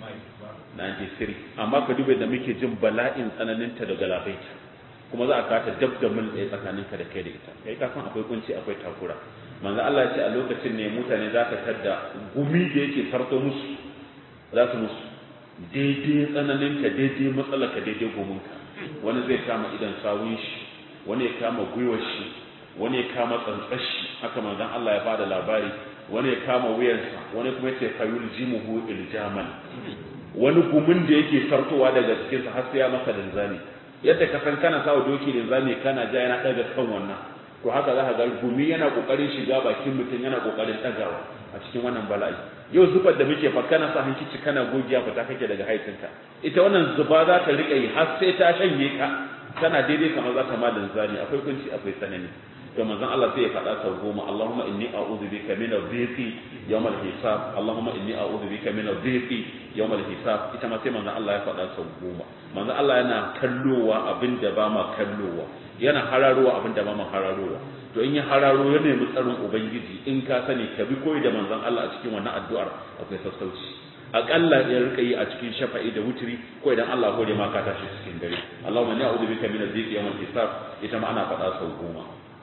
93 amma ka dube da muke jin bala'in tsananinta da galabaita kuma za a kata dab da mil ɗaya tsakaninka da kai da ita kai ka san akwai kunci akwai takura manzo Allah ya ce a lokacin ne mutane za ka tadda gumi da yake sarto musu za su musu daidai tsananinka daidai matsalarka daidai gominka wani zai kama idan sawun shi wani ya kama gwiwar shi wani ya kama tsantsar shi haka manzon Allah ya bada labari wani ya kama wuyansa wani kuma ya ce fayul jimuhu iljaman wani gumin da yake sartowa daga cikinsa har sai ya masa linzami yadda ka san kana sawa doki linzami kana ja yana daga kan wannan to haka za ka ga gumi yana kokarin shiga bakin mutum yana kokarin dagawa a cikin wannan bala'i yau zubar da muke fa kana sa hankici kana gogiya fita kake daga haitinka ita wannan zuba za ta rika yi har sai ta shanye ka tana daidai kamar za ta ma linzami akwai kunci akwai tsanani to manzon Allah sai ya faɗa sau goma Allahumma inni a'udhu bika min adh-dhiqi yawm al-hisab Allahumma inni a'udhu bika min adh-dhiqi yawm al-hisab ita ma sai manzon Allah ya faɗa sau goma manzon Allah yana kallowa abinda ba ma kallowa yana hararowa abinda ba ma hararowa to in ya hararo ya nemi tsarin ubangiji in ka sani ka bi koyi da manzon Allah a cikin wannan addu'ar akwai sassauci akalla ya rika yi a cikin shafa'i da wutiri ko idan Allah hore ma ka tashi cikin dare Allahumma inni a'udhu bika min adh-dhiqi yawm al-hisab ita ma ana faɗa sau goma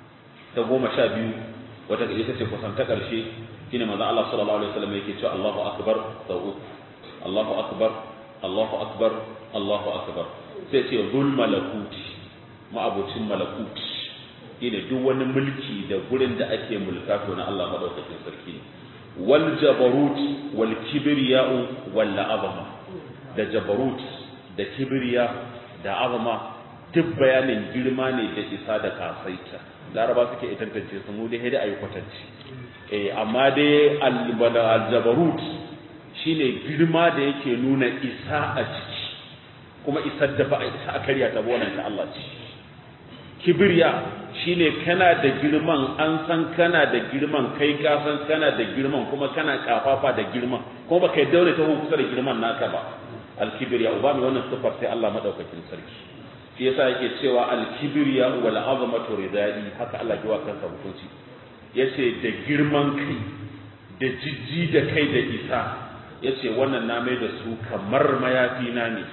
ta goma sha biyu wata ita ce kusan ta ƙarshe shine manzon Allah sallallahu alaihi wasallam yake cewa Allahu akbar sau uku Allahu akbar Allahu akbar Allahu akbar sai ce zul malakuti ma'abucin malakuti shine duk wani mulki da gurin da ake mulka to na Allah madaukakin sarki wal jabarut wal kibriya'u wal azama da jabarut da kibriya da azama duk bayanin girma ne da isa da kasaita laraba suke iya tantance su mu dai da ayi kwatanci eh amma dai al-jabarut shine girma da yake nuna isa a ciki kuma isar da ba a isa a karya ta wannan ta Allah ce kibriya shine kana da girman an san kana da girman kai ka san kana da girman kuma kana kafafa da girman kuma baka daure ta kusa da girman naka ba al-kibriya uba mai wannan sifar sai Allah madaukakin sarki shi yasa yake cewa al-kibriya wal azamatu ridai haka Allah ya kansa hukunci yace da girman kai da jijji da kai da isa yace wannan na mai da su kamar mayafi na ne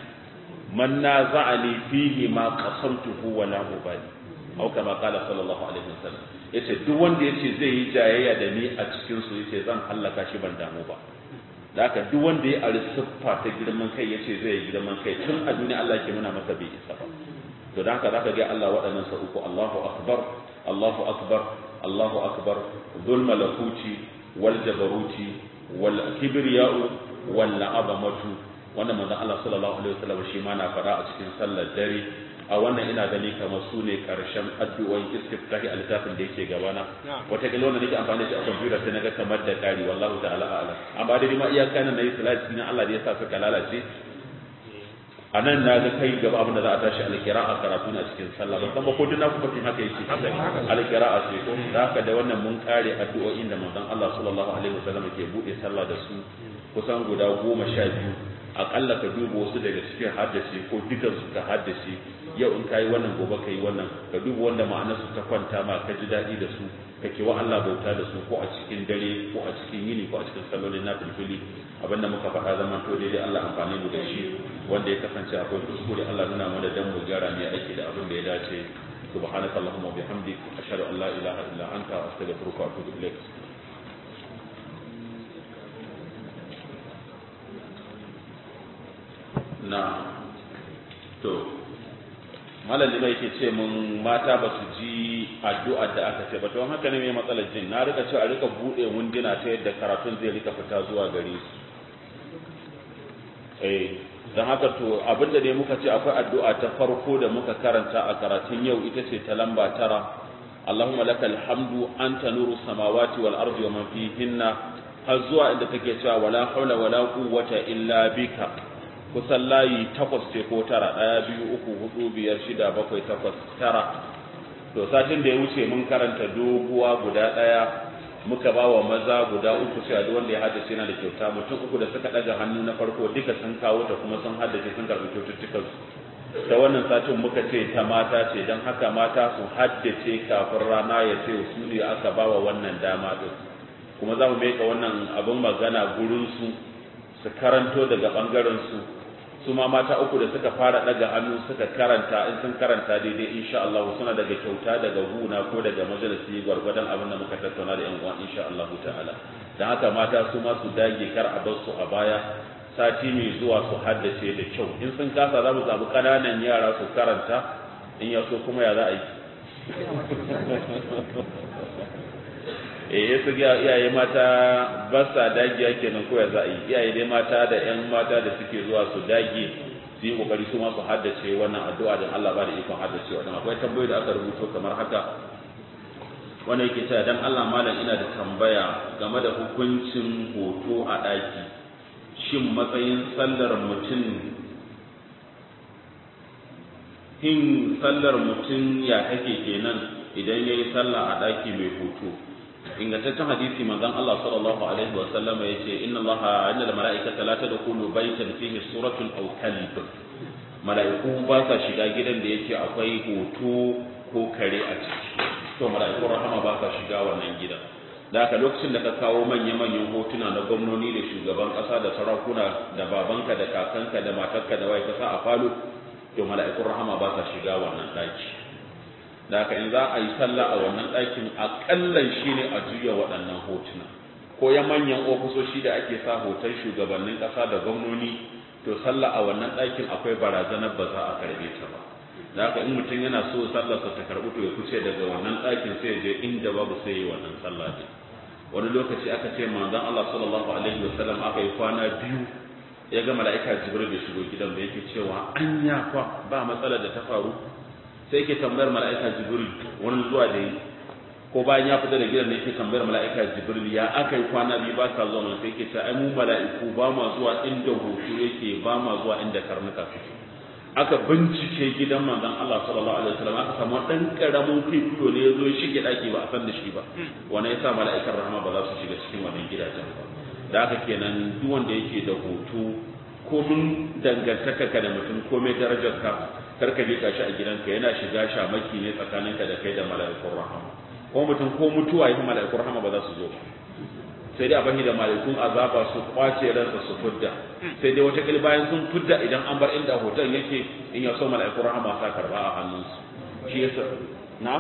man naza'ani fihi ma qasamtuhu wa la ubali au kama qala sallallahu alaihi wasallam yace duk wanda yace zai yi jayayya da ni a cikin su yace zan hallaka shi ban damu ba da haka duk wanda ya ari siffa ta girman kai yace zai yi girman kai tun a duniya Allah ke nuna masa bai isa ba to da haka zaka ga Allah waɗannan sa uku Allahu akbar Allahu akbar Allahu akbar dhul malakuti wal jabaruti wal kibriya'u wal azamatu wannan manzon Allah sallallahu alaihi wasallam shi ma na fara a cikin sallar dare a wannan ina gani kamar su ne karshen addu'o'in istiftahi a littafin da yake gabana wata kila wanda nake amfani da shi a kwamfuta sai naga kamar da kari wallahu ta'ala a'lam amma dai ma iyaka nan nayi salati na Allah da ya sa suka lalace a nan na ga kai gaba abin da za a tashi alkira'a karatu na cikin sallah ban san ba ko duk na kuma tin haka yake alkira'a ce ko da haka da wannan mun kare addu'o'in da manzon Allah sallallahu alaihi wasallam ke bude sallah da su kusan guda goma sha biyu akalla ka duba wasu daga cikin haddace ko dukan su ka haddace yau in kai wannan gobe kai wannan ka duba wanda ma'anar su ta kwanta ma ka ji daɗi da su ka kewa Allah bauta da su ko a cikin dare ko a cikin yini ko a cikin sallolin na filfili abinda muka faɗa zaman to daidai Allah amfani mu da shi wanda ya kasance akwai kuskure Allah nuna mana dan mu gyara ne aiki da abin da ya dace سبحانك اللهم وبحمدك أشهد أن لا إله إلا أنت أستغفرك وأتوب إليك na to malam mai yake ce mun mata ba su ji addu'ar da aka ce ba to haka ne mai matsalar jin na rika cewa a rika bude wunduna ta yadda karatun zai rika fita zuwa gare su eh dan haka to abinda dai muka ce akwai addu'a ta farko da muka karanta a karatun yau ita ce ta lamba tara Allahumma lakal hamdu anta nuru samawati wal ardi wa man fihinna har zuwa inda take cewa wala haula wala quwwata illa bika kusan layi takwas ce ko tara ɗaya biyu uku hudu biyar shida bakwai takwas tara to satin da ya wuce mun karanta doguwa guda ɗaya muka ba wa maza guda uku sai duk wanda ya haddace yana da kyauta mutum uku da suka ɗaga hannu na farko duka sun kawo ta kuma sun haddace sun karɓi kyaututtukan su da wannan satin muka ce ta mata ce don haka mata su haddace kafin rana ya ce su ne aka ba wa wannan dama ɗin kuma za mu meka wannan abin magana gurin su su karanto daga ɓangaren su su ma mata uku da suka fara daga hannu suka karanta in sun karanta daidai insha Allah suna daga kyauta daga guna ko daga majalisi gwargwadon abin da muka tattauna da yan uwan insha Allah ta'ala dan haka mata su ma su dage kar a bar su a baya sati mai zuwa su haddace da kyau in sun kasa za mu zabi kananan yara su karanta in ya so kuma ya za a yi eh su ga iyaye mata ba sa dagiya kenan ko ya za a yi iyaye dai mata da yan mata da suke zuwa su dage su yi kokari su ma su haddace wannan addu'a don Allah ba da ikon haddace wannan akwai tambayoyi da aka rubuto kamar haka wannan yake cewa dan Allah malam ina da tambaya game da hukuncin hoto a daki shin matsayin sallar mutum hin sallar mutum ya take kenan idan yayi sallah a daki mai hoto ingantaccen hadisi manzon Allah sallallahu alaihi wa sallama yace inna Allah inna al mala'ikata la tadkhulu baytan fihi suratun aw kalb mala'iku ba sa shiga gidan da yake akwai hoto ko kare a ciki to mala'iku rahama ba sa shiga wannan gidan da haka lokacin da ka kawo manya-manyan hotuna na gwamnoni da shugaban kasa da sarakuna da babanka da kakanka da matarka da wai kasa a falo to mala'ikun rahama ba sa shiga wannan daki da haka in za a yi sallah a wannan ɗakin aƙallan shi ne a juya waɗannan hotuna ko ya manyan ofisoshi da ake sa hoton shugabannin ƙasa da gwamnoni to sallah a wannan ɗakin akwai barazanar ba za a karɓe ta ba da haka in mutum yana so sallarsa ta karɓi to ya kuce daga wannan ɗakin sai ya je inda babu sai ya wannan sallah din wani lokaci aka ce manzon Allah sallallahu alaihi wasallam aka yi kwana biyu ya ga mala'ika jibril da shigo gidan da yake cewa anya fa ba matsalar da ta faru sai yake tambayar mala'ika jibril wani zuwa da yi ko bayan ya fita da gidan ne yake tambayar mala'ika jibril ya aka yi kwana biyu ba ka zuwa mana sai yake ta ai mu mala'iku ba ma zuwa inda hoto yake ba ma zuwa inda karnuka suke aka bincike gidan manzon Allah sallallahu alaihi wasallam aka samu dan karamin kwikwiyo ne yazo ya shige daki ba a san da shi ba wannan yasa mala'ikar rahama ba za su shiga cikin wannan gidajen ba da haka kenan duk wanda yake da hoto komin dangantaka ka da mutum komai darajar ka kar ka bika shi a gidanka yana shiga shamaki ne tsakaninka da kai da mala'ikun rahama ko mutum ko mutuwa yi mala'ikun rahama ba za su zo ba sai dai a bashi da mala'ikun azaba su kwace ransa su fudda sai dai wata bayan sun fudda idan an bar inda hoton yake in ya so mala'ikun rahama sa karba a hannunsu shi yasa na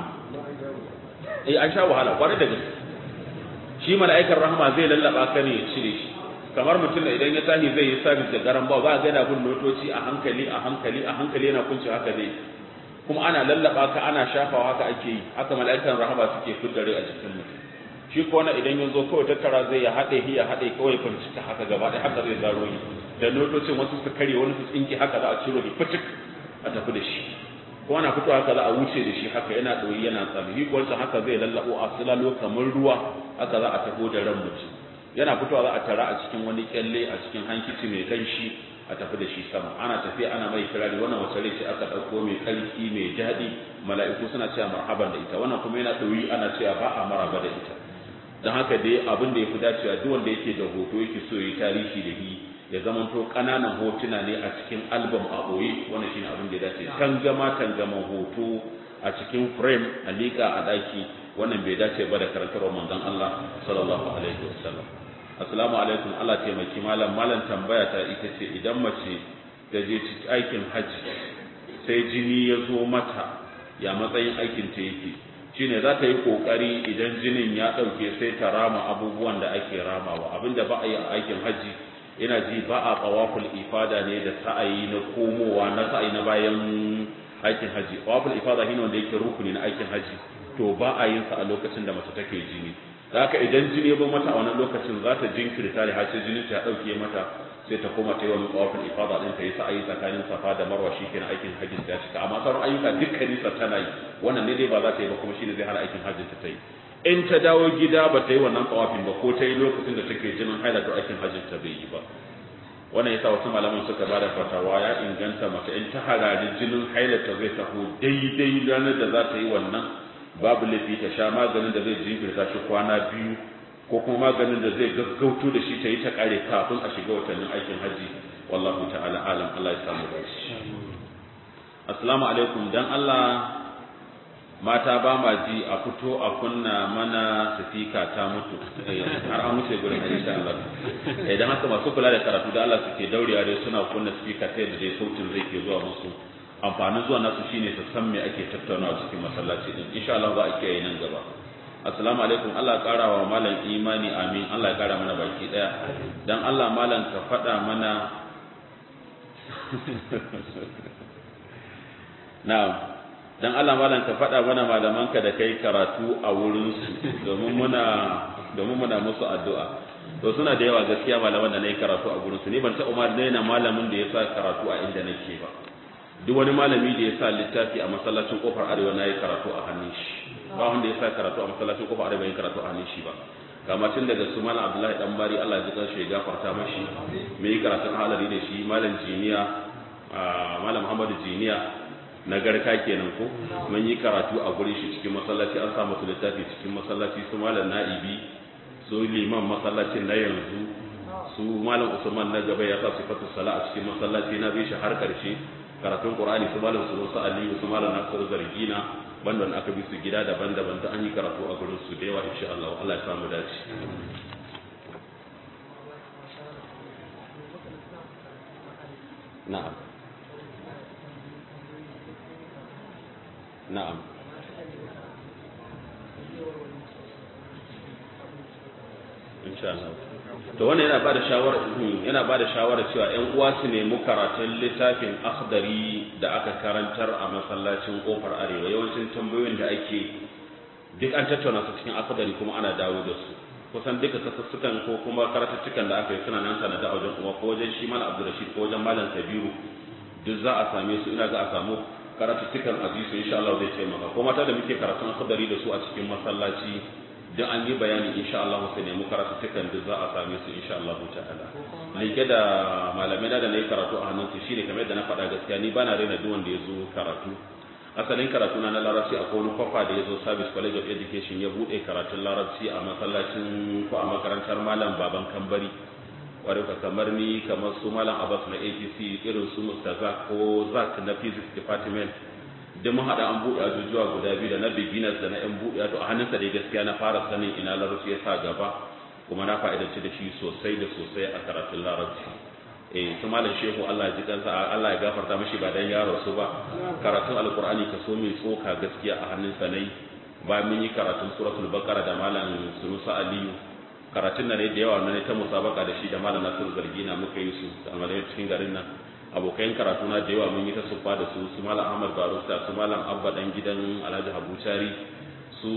eh an sha wahala kwarai da gaske shi mala'ikar rahama zai lallaba ka ne ya cire shi kamar mutum da idan ya tashi zai yi sabis da garan ba za a ga yana bin notoci a hankali a hankali a hankali yana kunce haka zai kuma ana lallaba ka ana shafawa haka ake yi haka mala'ikan rahama suke fiddare a jikin mutum shi ko na idan ya zo kawai tattara zai ya haɗe ya haɗe kawai bincika haka gaba ɗaya haka zai zaro yi da notocin wasu su kare wani su tsinki haka za a ciro shi fitik a tafi da shi ko ana fito haka za a wuce da shi haka yana ɗoyi yana tsami shi ko haka zai lallabo a silalo kamar ruwa haka za a tafi da ran mutum yana fitowa za a tara a cikin wani kyalle a cikin hankici mai kanshi a tafi da shi sama ana tafiya ana mai kirari wannan wace rai ce aka ɗauko mai karfi mai daɗi mala'iku suna cewa marhaban da ita wannan kuma yana ɗoyi ana cewa ba a maraba da ita don haka dai abin da ya fi dacewa duk wanda yake da hoto yake so yi tarihi da shi ya zamanto ƙananan hotuna ne a cikin album a ɓoye wannan shine abin da ya dace tangama tangaman hoto a cikin frame a liƙa a ɗaki wannan bai dace ba da karantarwar manzon Allah sallallahu alaihi wasallam assalamu alaikum Allah taimaki malam malam tambaya ta ita ce idan mace ta je aikin hajji sai jini ya zo mata ya matsayin aikin ta yake shine za ta yi kokari idan jinin ya dauke sai ta rama abubuwan da ake ramawa abinda ba a yi a aikin hajji ina ji ba a tawaful ifada ne da sa'ayi na komowa na sa'ayi na bayan aikin hajji tawaful ifada shine wanda yake rukuni na aikin hajji to ba a yin sa a lokacin da mace take jini da haka idan jini ya zo mata a wannan lokacin za ta jinkirta da har sai jinin ta ya dauke mata sai ta koma ta yi wani tsawafin ifada din ta yi sa'ayi tsakanin safa da marwa shi kenan aikin hajji ta cika amma sauran ayyuka dukkanin sa tana yi wannan ne dai ba za ta yi ba kuma shine zai hana aikin hajji ta yi in ta dawo gida ba ta yi wannan tsawafin ba ko ta yi lokacin da take jinin haila to aikin hajjin ta bai yi ba wannan yasa wasu malaman suka ba da fatawa ya inganta mace in ta harari jinin haila ta zai taho daidai ranar da za ta yi wannan babu laifi ta sha maganin da zai jinkirta shi kwana biyu ko kuma maganin da zai gaggauto da shi ta yi ta kare kafin a shiga watannin aikin haji wallahu ta'ala alam Allah ya samu dace assalamu alaikum dan Allah mata ba ma ji a fito a kunna mana sifika ta mutu har an wuce gurin insha Allah idan haka masu kula da karatu da Allah suke daurewa dai suna kunna sifika ta yadda dai sautin zai ke zuwa musu amfanin zuwa nasu shine su san me ake tattaunawa cikin masallaci din insha Allah za a kiyaye nan gaba assalamu alaikum Allah ya kara wa malam imani amin Allah ya kara mana baki daya dan Allah malam ka faɗa mana na'am dan Allah malam ka faɗa mana malamanka da kai karatu a wurin su domin muna domin muna musu addu'a to suna da yawa gaskiya malaman da nayi karatu a gurin su ni ban taɓa ma daina malamin da ya sa karatu a inda nake ba duk wani malami da ya sa littafi a masallacin kofar arewa na yi karatu a hannun shi ba wanda ya sa karatu a masallacin kofar arewa yin karatu a hannun shi ba kama tun daga su malam abdullahi dan bari allah ji kanshi ya gafarta mashi mai yi karatun halari da shi malam jiniya malam muhammadu jiniya na garka kenan ko mun yi karatu a gurin shi cikin masallaci an sa masu littafi cikin masallaci su malam na'ibi su liman masallacin na yanzu su malam usman na gaba ya sa sifatu sala a cikin masallaci na bi shi har karshe karatun qur'ani su malam su su aliyu su malam nasiru zargina banda wanda aka bi su gida daban-daban ta an yi karatu a gurin su da yawa insha Allah Allah ya samu dace na'am na'am insha Allah to wannan yana bada shawara yana bada shawara cewa ƴan uwa su nemi karatun littafin akhdari da aka karantar a masallacin kofar arewa yawancin tambayoyin da ake duk an tattauna su cikin akhdari kuma ana dawo da su kusan duka kasussukan ko kuma karatuttukan da aka yi suna nan sanada a wajen uwa ko wajen shi malam abdurrashid ko wajen malam kabiru duk za a same su ina za a samu karatuttukan azizu insha Allah zai taimaka ko mata da muke karatun akhdari da su a cikin masallaci duk an yi bayani insha Allah sai nemi karatuttukan duk za a same su insha Allah ta'ala like da malamai da na yi karatu a hannun su shine kamar yadda na faɗa gaskiya ni bana raina duk wanda ya zo karatu asalin karatu na na larabci a wani kwafa da ya zo service college of education ya buɗe karatun larabci a masallacin ko a makarantar malam baban kambari kwarai ka kamar ni kamar su malam abbas na atc irin su mustaza ko zak na physics department duk mun haɗa an buɗe ajujuwa guda biyu da na beginners da na yan buɗe to a hannunsa dai gaskiya na fara sanin ina larabci ya sa gaba kuma na fa'idanci da shi sosai da sosai a karatun larabci eh su malam shehu Allah ya ji kansa Allah ya gafarta mishi ba dan yaro su ba karatun alqur'ani ka so mai tsoka gaskiya a hannunsa nayi bayan mun yi karatun suratul baqara da malam sunusa aliyu karatun nan da yawa na ta musabaka da shi da malam nasiru zargina muka yi su a cikin garin nan abokan karatu na da yawa mun yi ta sufa da su su malam ahmad barusta su malam abba dan gidan alhaji habu cari su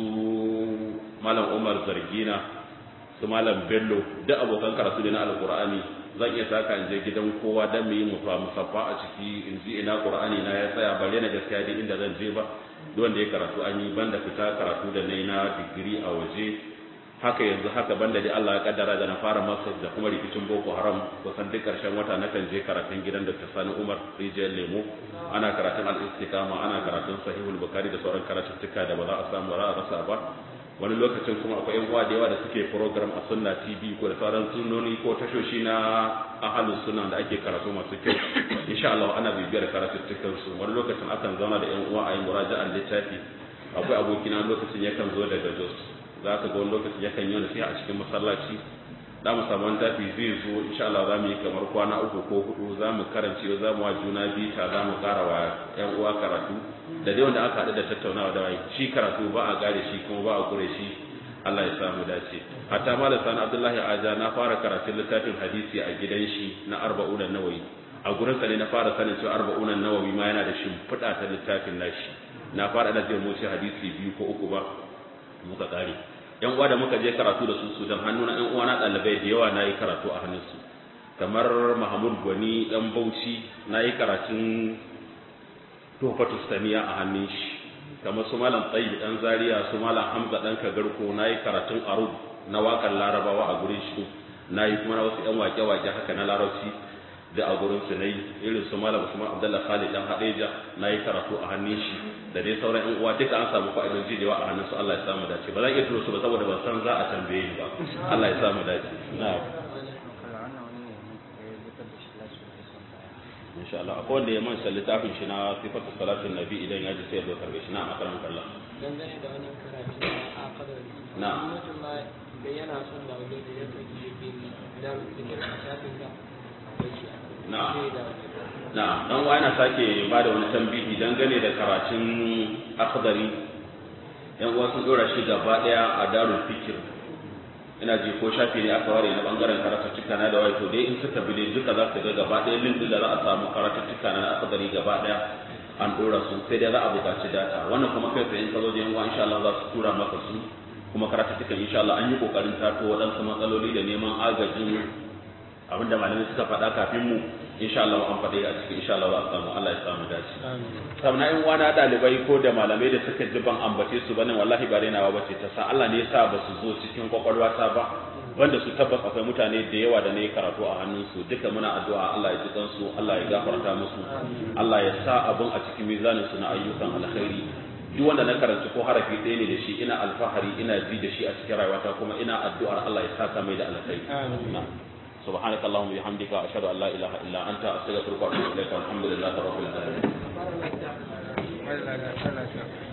malam umar zargina su malam bello duk abokan karatu ne na alkur'ani zan iya saka in je gidan kowa dan mu yi musaffa a ciki in ji ina qur'ani na ya tsaya bare na gaskiya dai inda zan je ba duk wanda ya karatu an yi banda fita karatu da nayi na digiri a waje haka yanzu haka banda dai Allah ya kaddara da na fara masters da kuma rikicin Boko Haram kusan duk karshen wata na kan je karatun gidan Dr. Sani Umar Rijiyar Lemo ana karatun al-istiqama ana karatun Sahihul Bukhari da sauran karatuttuka da ba za a samu ba a rasa ba wani lokacin kuma akwai yan uwa da yawa da suke program a Sunna TV ko da sauran sunnoni ko tashoshi na ahalus sunna da ake karatu masu kyau insha Allah ana bibiyar karatuttukan su wani lokacin akan zauna da yan uwa a yi muraja'an littafi akwai abokina lokacin yakan zo daga Jos za ka ga wani lokaci yakan yi nasiha a cikin masallaci za mu samu wani tafi zai zo insha Allah za mu yi kamar kwana uku ko hudu za mu karance za mu wa juna bita za mu kara wa yan uwa karatu da dai wanda aka haɗu da tattaunawa da wai shi karatu ba a gare shi kuma ba a kure shi Allah ya samu dace hatta malam sani Abdullahi Aja na fara karatun littafin hadisi a gidan shi na arba'un nawawi a gurin sa ne na fara sanin cewa arba'un nawawi ma yana da shimfiɗa ta littafin nashi na fara da zai mu hadisi biyu ko uku ba muka kare yan uwa da muka je karatu da su su dan hannu na yan uwa na dalibai da yawa nayi karatu a hannun su kamar Mahmud Gwani dan Bauchi nayi karatun Tofatu Saniya a hannun shi kamar su Malam Tayyib dan Zaria su Malam Hamza dan Kagarko nayi karatun Arub na waƙar Larabawa a gurin shi nayi kuma na wasu ƴan wake-wake haka na Larabci da a gurin su nayi irin su Malam Usman Abdullah Khalid dan Hadeja nayi karatu a hannun shi da dai sauran ƴan uwa duka an samu fa'idoji da yawa a hannun su Allah ya samu dace ba zan iya turo su ba saboda ban san za a tambaye ni ba Allah ya samu dace na'am insha Allah akwai wanda ya manta littafin shi na sifatu salatin nabi idan ya ji sai ya zo karbe shi na makaran kallon
dangane da wannan karatu na akadari
Na.
mutum ma da yana son da wani da ya saki ya ke da fikir a shafin da akwai shi
Na.
sai da
na dan uwa yana sake ba da wani tambihi dangane da karatun akhdari yan uwa sun dora shi gaba daya a darul fikir ina ji ko shafi ne aka ware na bangaren karatuttuka na da wai to dai in suka bi dai duka za su ga gaba daya link din da za a samu karatuttuka na akhdari gaba daya an dora su sai dai za a buƙaci data wannan kuma kai tsaye in ka zo da yan uwa insha Allah za su tura maka su kuma karatuttukan insha Allah an yi kokarin tato waɗansu matsaloli da neman agajin abinda malamai suka faɗa kafin mu insha Allah an faɗe a cikin insha Allah za a samu Allah ya samu dace sabna in wani ɗalibai ko da malamai da suka ji ban ambace su bane wallahi ba rainawa ba ce ta sa Allah ne ya sa ba su zo cikin kwakwalwa ta ba wanda su tabbas akwai mutane da yawa da ne karatu a hannun su duka muna addu'a Allah ya ji kansu Allah ya gafarta musu Allah ya sa abun a cikin mizanin su na ayyukan alkhairi duk wanda na karanci ko harafi ɗaya ne da shi ina alfahari ina ji da shi a cikin rayuwata kuma ina addu'ar Allah ya saka mai da alkhairi na'am سبحانك اللهم وبحمدك أشهد أن لا إله إلا أنت أستغفرك وأتوب إليك والحمد لله رب العالمين
fara lafiya